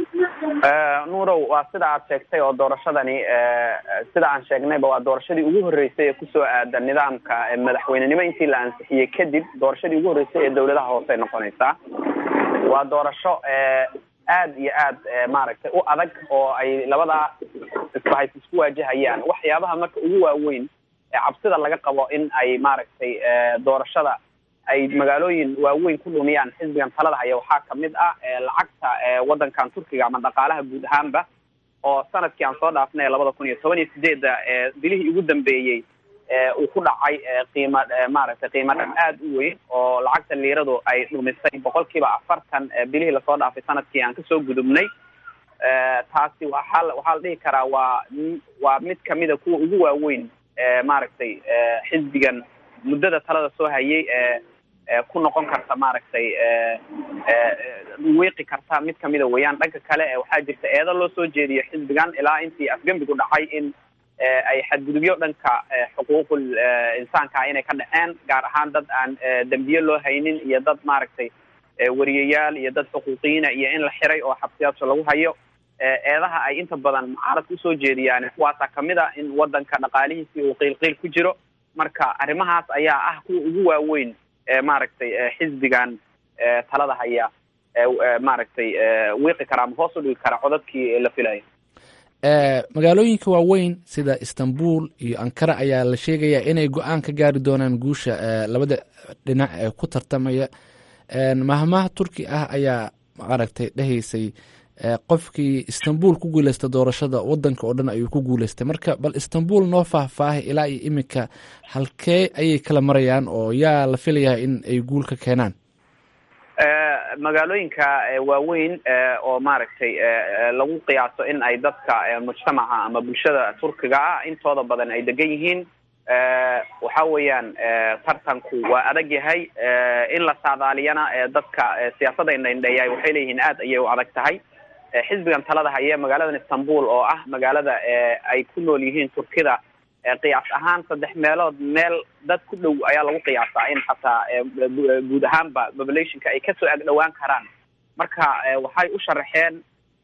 Speaker 14: nuurow waa sida aad sheegtay oo doorashadani sida aan sheegnayba waa doorashadii ugu horreysay ee kusoo aada nidaamka madaxweynenimo intii la ansixiyey kadib doorashadii ugu horreysay ee dawladaha hoose noqonaysaa waa doorasho aad iyo aad maaragtay u adag oo ay labadaa isbahays isku waajahayaan waxyaabaha marka ugu waaweyn ee cabsida laga qabo in ay maaragtay doorashada ay magaalooyin waaweyn ku dhumiyaan xisbigan talada haya waxaa kamid ah lacagta wadankan turkiga ama dhaqaalaha guud ahaanba oo sanadkii aan soo dhaafnay labada kun iyo toban iyo sideedda bilihii ugu dambeeyey uu ku dhacay qiima maaragtay qiima dhan aad u weyn oo lacagta liiradu ay dhumisay boqol kiiba afartan bilihii lasoo dhaafay sanadkii aan kasoo gudubnay taasi waxaa waxaa la dhihi karaa waa waa mid kamida kuwa ugu waaweyn maaragtay xisbigan muddada talada soo hayay ku noqon karta maaragtay wiiqi karta mid kamida weeyaan dhanka kale waxaa jirta eedo loo soo jeediyo xisbigan ilaa intii afgembigu dhacay in ay xadgudubyo dhanka xuquuqul insaanka inay ka dhaceen gaar ahaan dad aan dembiye loo haynin iyo dad maaragtay wariyayaal iyo dad xuquuqiyiina iyo in la xiray oo xabsiyaasha lagu hayo eedaha ay inta badan mucaaradka usoo jeediyaan kuwaasaa kamid a in wadanka dhaqaalihiisii uu qiilqiil ku jiro marka arrimahaas ayaa ah kuwa ugu waaweyn maaragtay xisbigan talada haya maaragtay wiiqi kara ama hoos u dhigi kara codadkii la filayo
Speaker 15: magaalooyinka waaweyn sida istanbul iyo ankara ayaa la sheegayaa inay go-aan ka gaari doonaan guusha labada dhinac ee ku tartamaya mahmaha turki ah ayaa maaragtay dhehaysay qofkii istanbul ku guuleysta doorashada wadanka oo dhan ayuu ku guuleystay marka bal istanbul noo faahfaahay ilaa iyo iminka halkee ayay kala marayaan oo yaa la filayaa in ay guul ka keenaan
Speaker 14: magaalooyinka waaweyn oo maaragtay lagu qiyaaso in ay dadka mujtamaca ama bulshada turkiga ah intooda badan ay degan yihiin waxa weeyaan tartanku waa adag yahay in la saadaaliyana dadka siyaasadda indhaindheeyaay waxay leeyihiin aad ayay u adag tahay xisbigan talada haye magaaladan istanbul oo ah magaalada ay ku nool yihiin turkida qiyaas ahaan saddex meelood meel dad ku dhow ayaa lagu qiyaasaa in xataa guud ahaanba populationka ay kasoo ag dhowaan karaan marka waxay u sharaxeen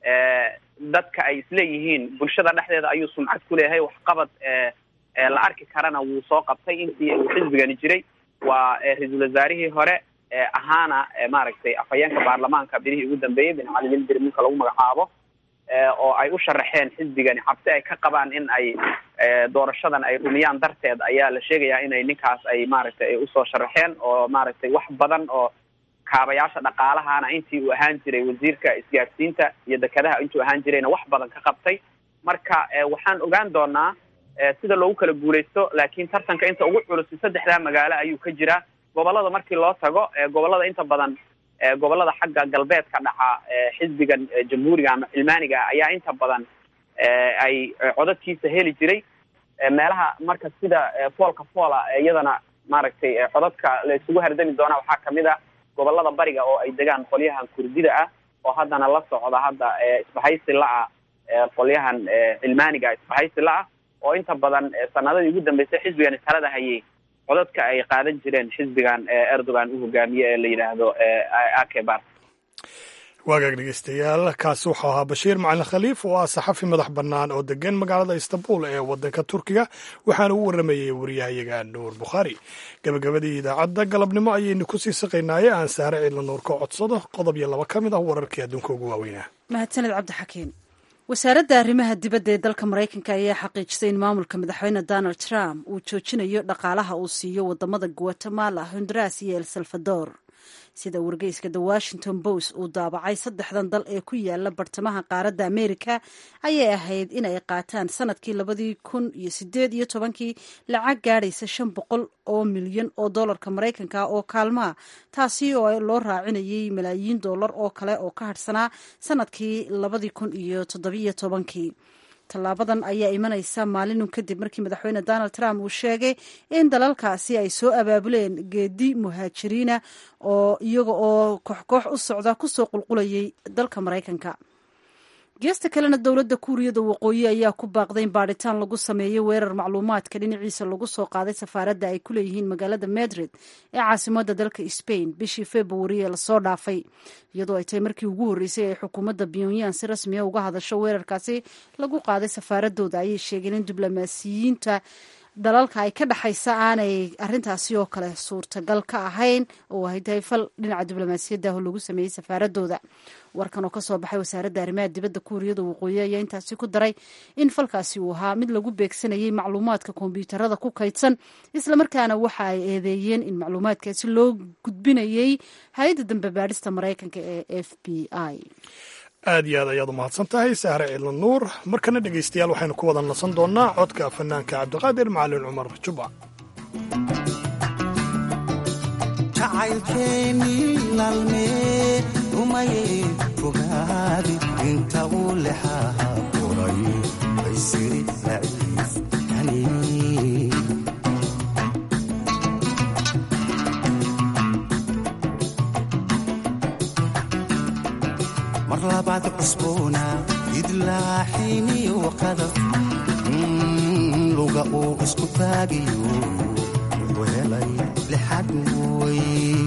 Speaker 14: dadka ay isleeyihiin bulshada dhexdeeda ayuu sumcad ku leeyahay waxqabad la arki karana wuu soo qabtay intii uu xisbigani jiray waa ra-iisul wasaarihii hore ahaana maaragtay afhayeenka baarlamaanka bilihii ugu dambeeyey bin cali lildir ninka lagu magacaabo oo ay u sharaxeen xisbigani cabsi ay ka qabaan in ay doorashadan ay rumiyaan darteed ayaa la sheegayaa inay ninkaas ay maaragtay ay usoo sharaxeen oo maaragtay wax badan oo kaabayaasha dhaqaalahana intii uu ahaan jiray wasiirka isgaadhsiinta iyo dekedaha intuu ahaan jirayna wax badan ka qabtay marka waxaan ogaan doonaa sida loogu kala guulaysto laakiin tartanka inta ugu culusi saddexdaa magaalo ayuu ka jiraa gobolada markii loo tago gobolada inta badan gobolada xagga galbeedka dhaca xisbigan jamhuuriga ama cilmaaniga ayaa inta badan ay codadkiisa heli jiray meelaha marka sida foolka foola iyadana maaragtay codadka la isugu hardami doona waxaa kamid a gobolada bariga oo ay degaan qolyahan kurdida ah oo haddana la socda hadda isbahaysi la-ah qolyahan cilmaaniga isbahaysi la-ah oo inta badan sanadadii ugu dambeysay xisbigani talada hayay codadka ay qaadan jireen xisbigan erdogan u hogaamiye ee la yidhaahdo akebar
Speaker 2: waagaag dhegeystayaal kaasi wuxuu ahaa bashiir macalin khaliif oo ah saxafi madax bannaan oo degan magaalada istanbul ee waddanka turkiga waxaana u warramayey wariyahayaga nuur bukhaari gabagabadii idaacadda galabnimo ayaynu ku sii saqaynaaye aan saare ciidla nuur ka codsado qodob iyo laba ka mid ah wararkii adduunka ugu waaweynaa
Speaker 1: mahadsaned cabdixakiim wasaaradda arrimaha dibadda ee dalka maraykanka ayaa xaqiijisay in maamulka madaxweyne donald trump uu joojinayo dhaqaalaha uu siiyo wadamada guatemala honduras iyo el salvador sida wargeyska the washington post uu daabacay saddexdan dal ee ku yaala bartamaha qaaradda amerika ayay ahayd inay qaataan sanadkii labadii kun iyo sideed iyo tobankii lacag gaadhaysa shan boqol oo milyan oo doolarka maraykanka oo kaalmaha taasi oo loo raacinayay malaayiin doolar oo kale oo ka hadhsanaa sanadkii labadii kun iyo toddobiyo tobankii tallaabadan ayaa imanaysa maalinun kadib markii madaxweyne donald trump uu sheegay in dalalkaasi ay soo abaabuleen geedi muhaajiriina oo iyaga oo kooxkoox u socda kusoo qulqulayay dalka maraykanka geesta kalena dowladda kuuriyada waqooyi ayaa ku baaqday in baadhitaan lagu sameeyey weerar macluumaadka dhinaciisa lagu soo qaaday safaaradda ay ku leeyihiin magaalada madrid ee caasimadda dalka spain bishii februari ee lasoo dhaafay iyadoo ay tahay markii ugu horreysay ay xukuumadda pyongyang si rasmiya uga hadasho weerarkaasi lagu qaaday safaaradooda ayay sheegeen in diblomaasiyiinta dalalka ay ka dhexaysa aanay arintaasi oo kale suurtagal ka ahayn oo ay tahay fal dhinaca diblomaasiyaddaah lagu sameeyey safaaradooda warkan oo kasoo baxay wasaaradda arrimaha dibadda kuuriyada waqooyi ayaa intaasi ku daray in falkaasi uu ahaa mid lagu beegsanayay macluumaadka kombyuutarada ku kaydsan islamarkaana waxa ay eedeeyeen in macluumaadkaasi loo gudbinayay hay-adda dambe baadhista maraykanka ee f b i
Speaker 2: aad iyo aad ayaad u mahadsan tahay sahre ciidla nuur markana dhegaystayaal waxaynu ku wada nasan doonnaa codka fanaanka cabdiqaadir macalin cumar juba
Speaker 16: jacaylkeennii laalmee rumayey fogaadi inta uu lexaha qoray baysiri laciif yani mar labaad cusboona idlaaxiniyo qadaf luga uu isku taagiyo wuxuu helay lixad way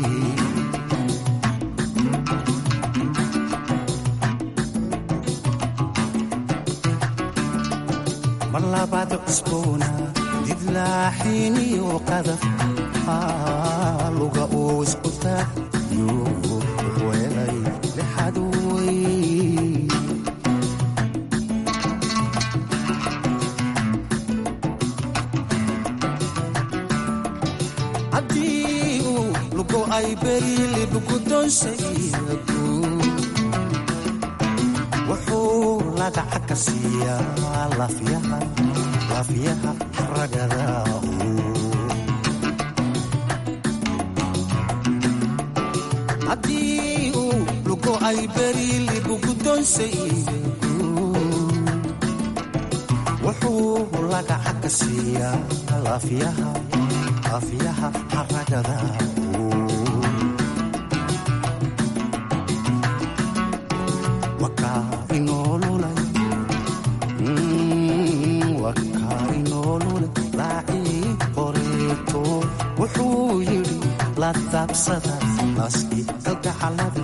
Speaker 16: mar labaad cusboona idlaaxiniyo qadaf luga uu isku taagiyo wuxuu helay lixad haddii uu lugo ay berilibgudonsaygu wuxuu lagaca ka siiyaa lafyaha lafyaha ragada haddii uu lugo ay berilibgudonsaygu wuxuu lagaca ka siiyaa lafyaha afyaha xaragada wakaa inoolulay wakaa inoolulay laacii qoreeto wuxuu yidhi la daabsada naaskii kalgacalada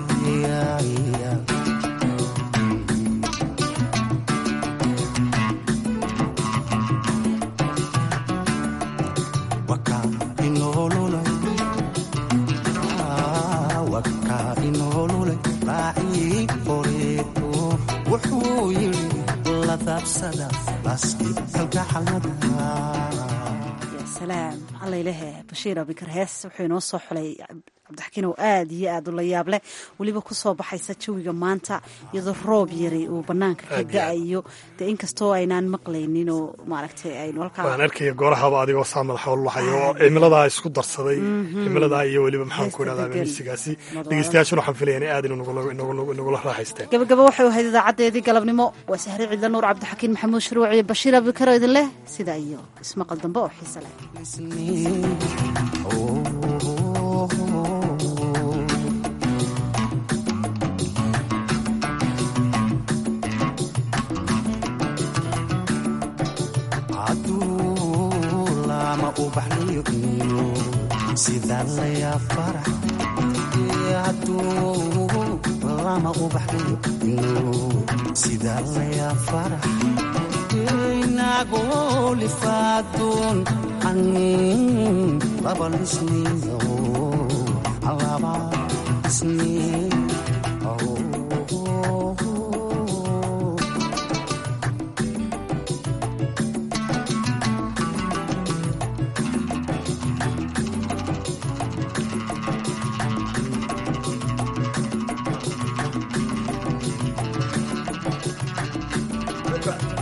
Speaker 1: salaam allaylehe bashiir abikar hees wuxuu inoo soo xulay cabdixakiin oo aad iyo aad u la yaab leh weliba kusoo baxaysa jawiga maanta iyadoo roob yari uu banaanka ka da-ayo dee inkastoo aynaan maqlaynin oo maaragtay aynu halkaa
Speaker 2: waan arkaya goorahaba adigoo saa madaxa ulahayo oo cimiladaa isku darsaday cimiladaa iyo weliba maxaan ku idhahdaa misigaasi dhegeystayaashuna waxaan filaya in aad inagula raaxaysteen
Speaker 1: gabagaba waxay ahayd idaacadeedii galabnimo waa sahre cidla nuur cabdixakiin maxamuud shuruuc iyo bashiir abikar oo idin leh sidaa iyo ismaqal dambe oo xiise leh
Speaker 16: sida layaa farax hadduu lama ubaxayo sida layaa farax inagoo lifaadoon an laba lisniyo laba lisniyo
Speaker 17: ka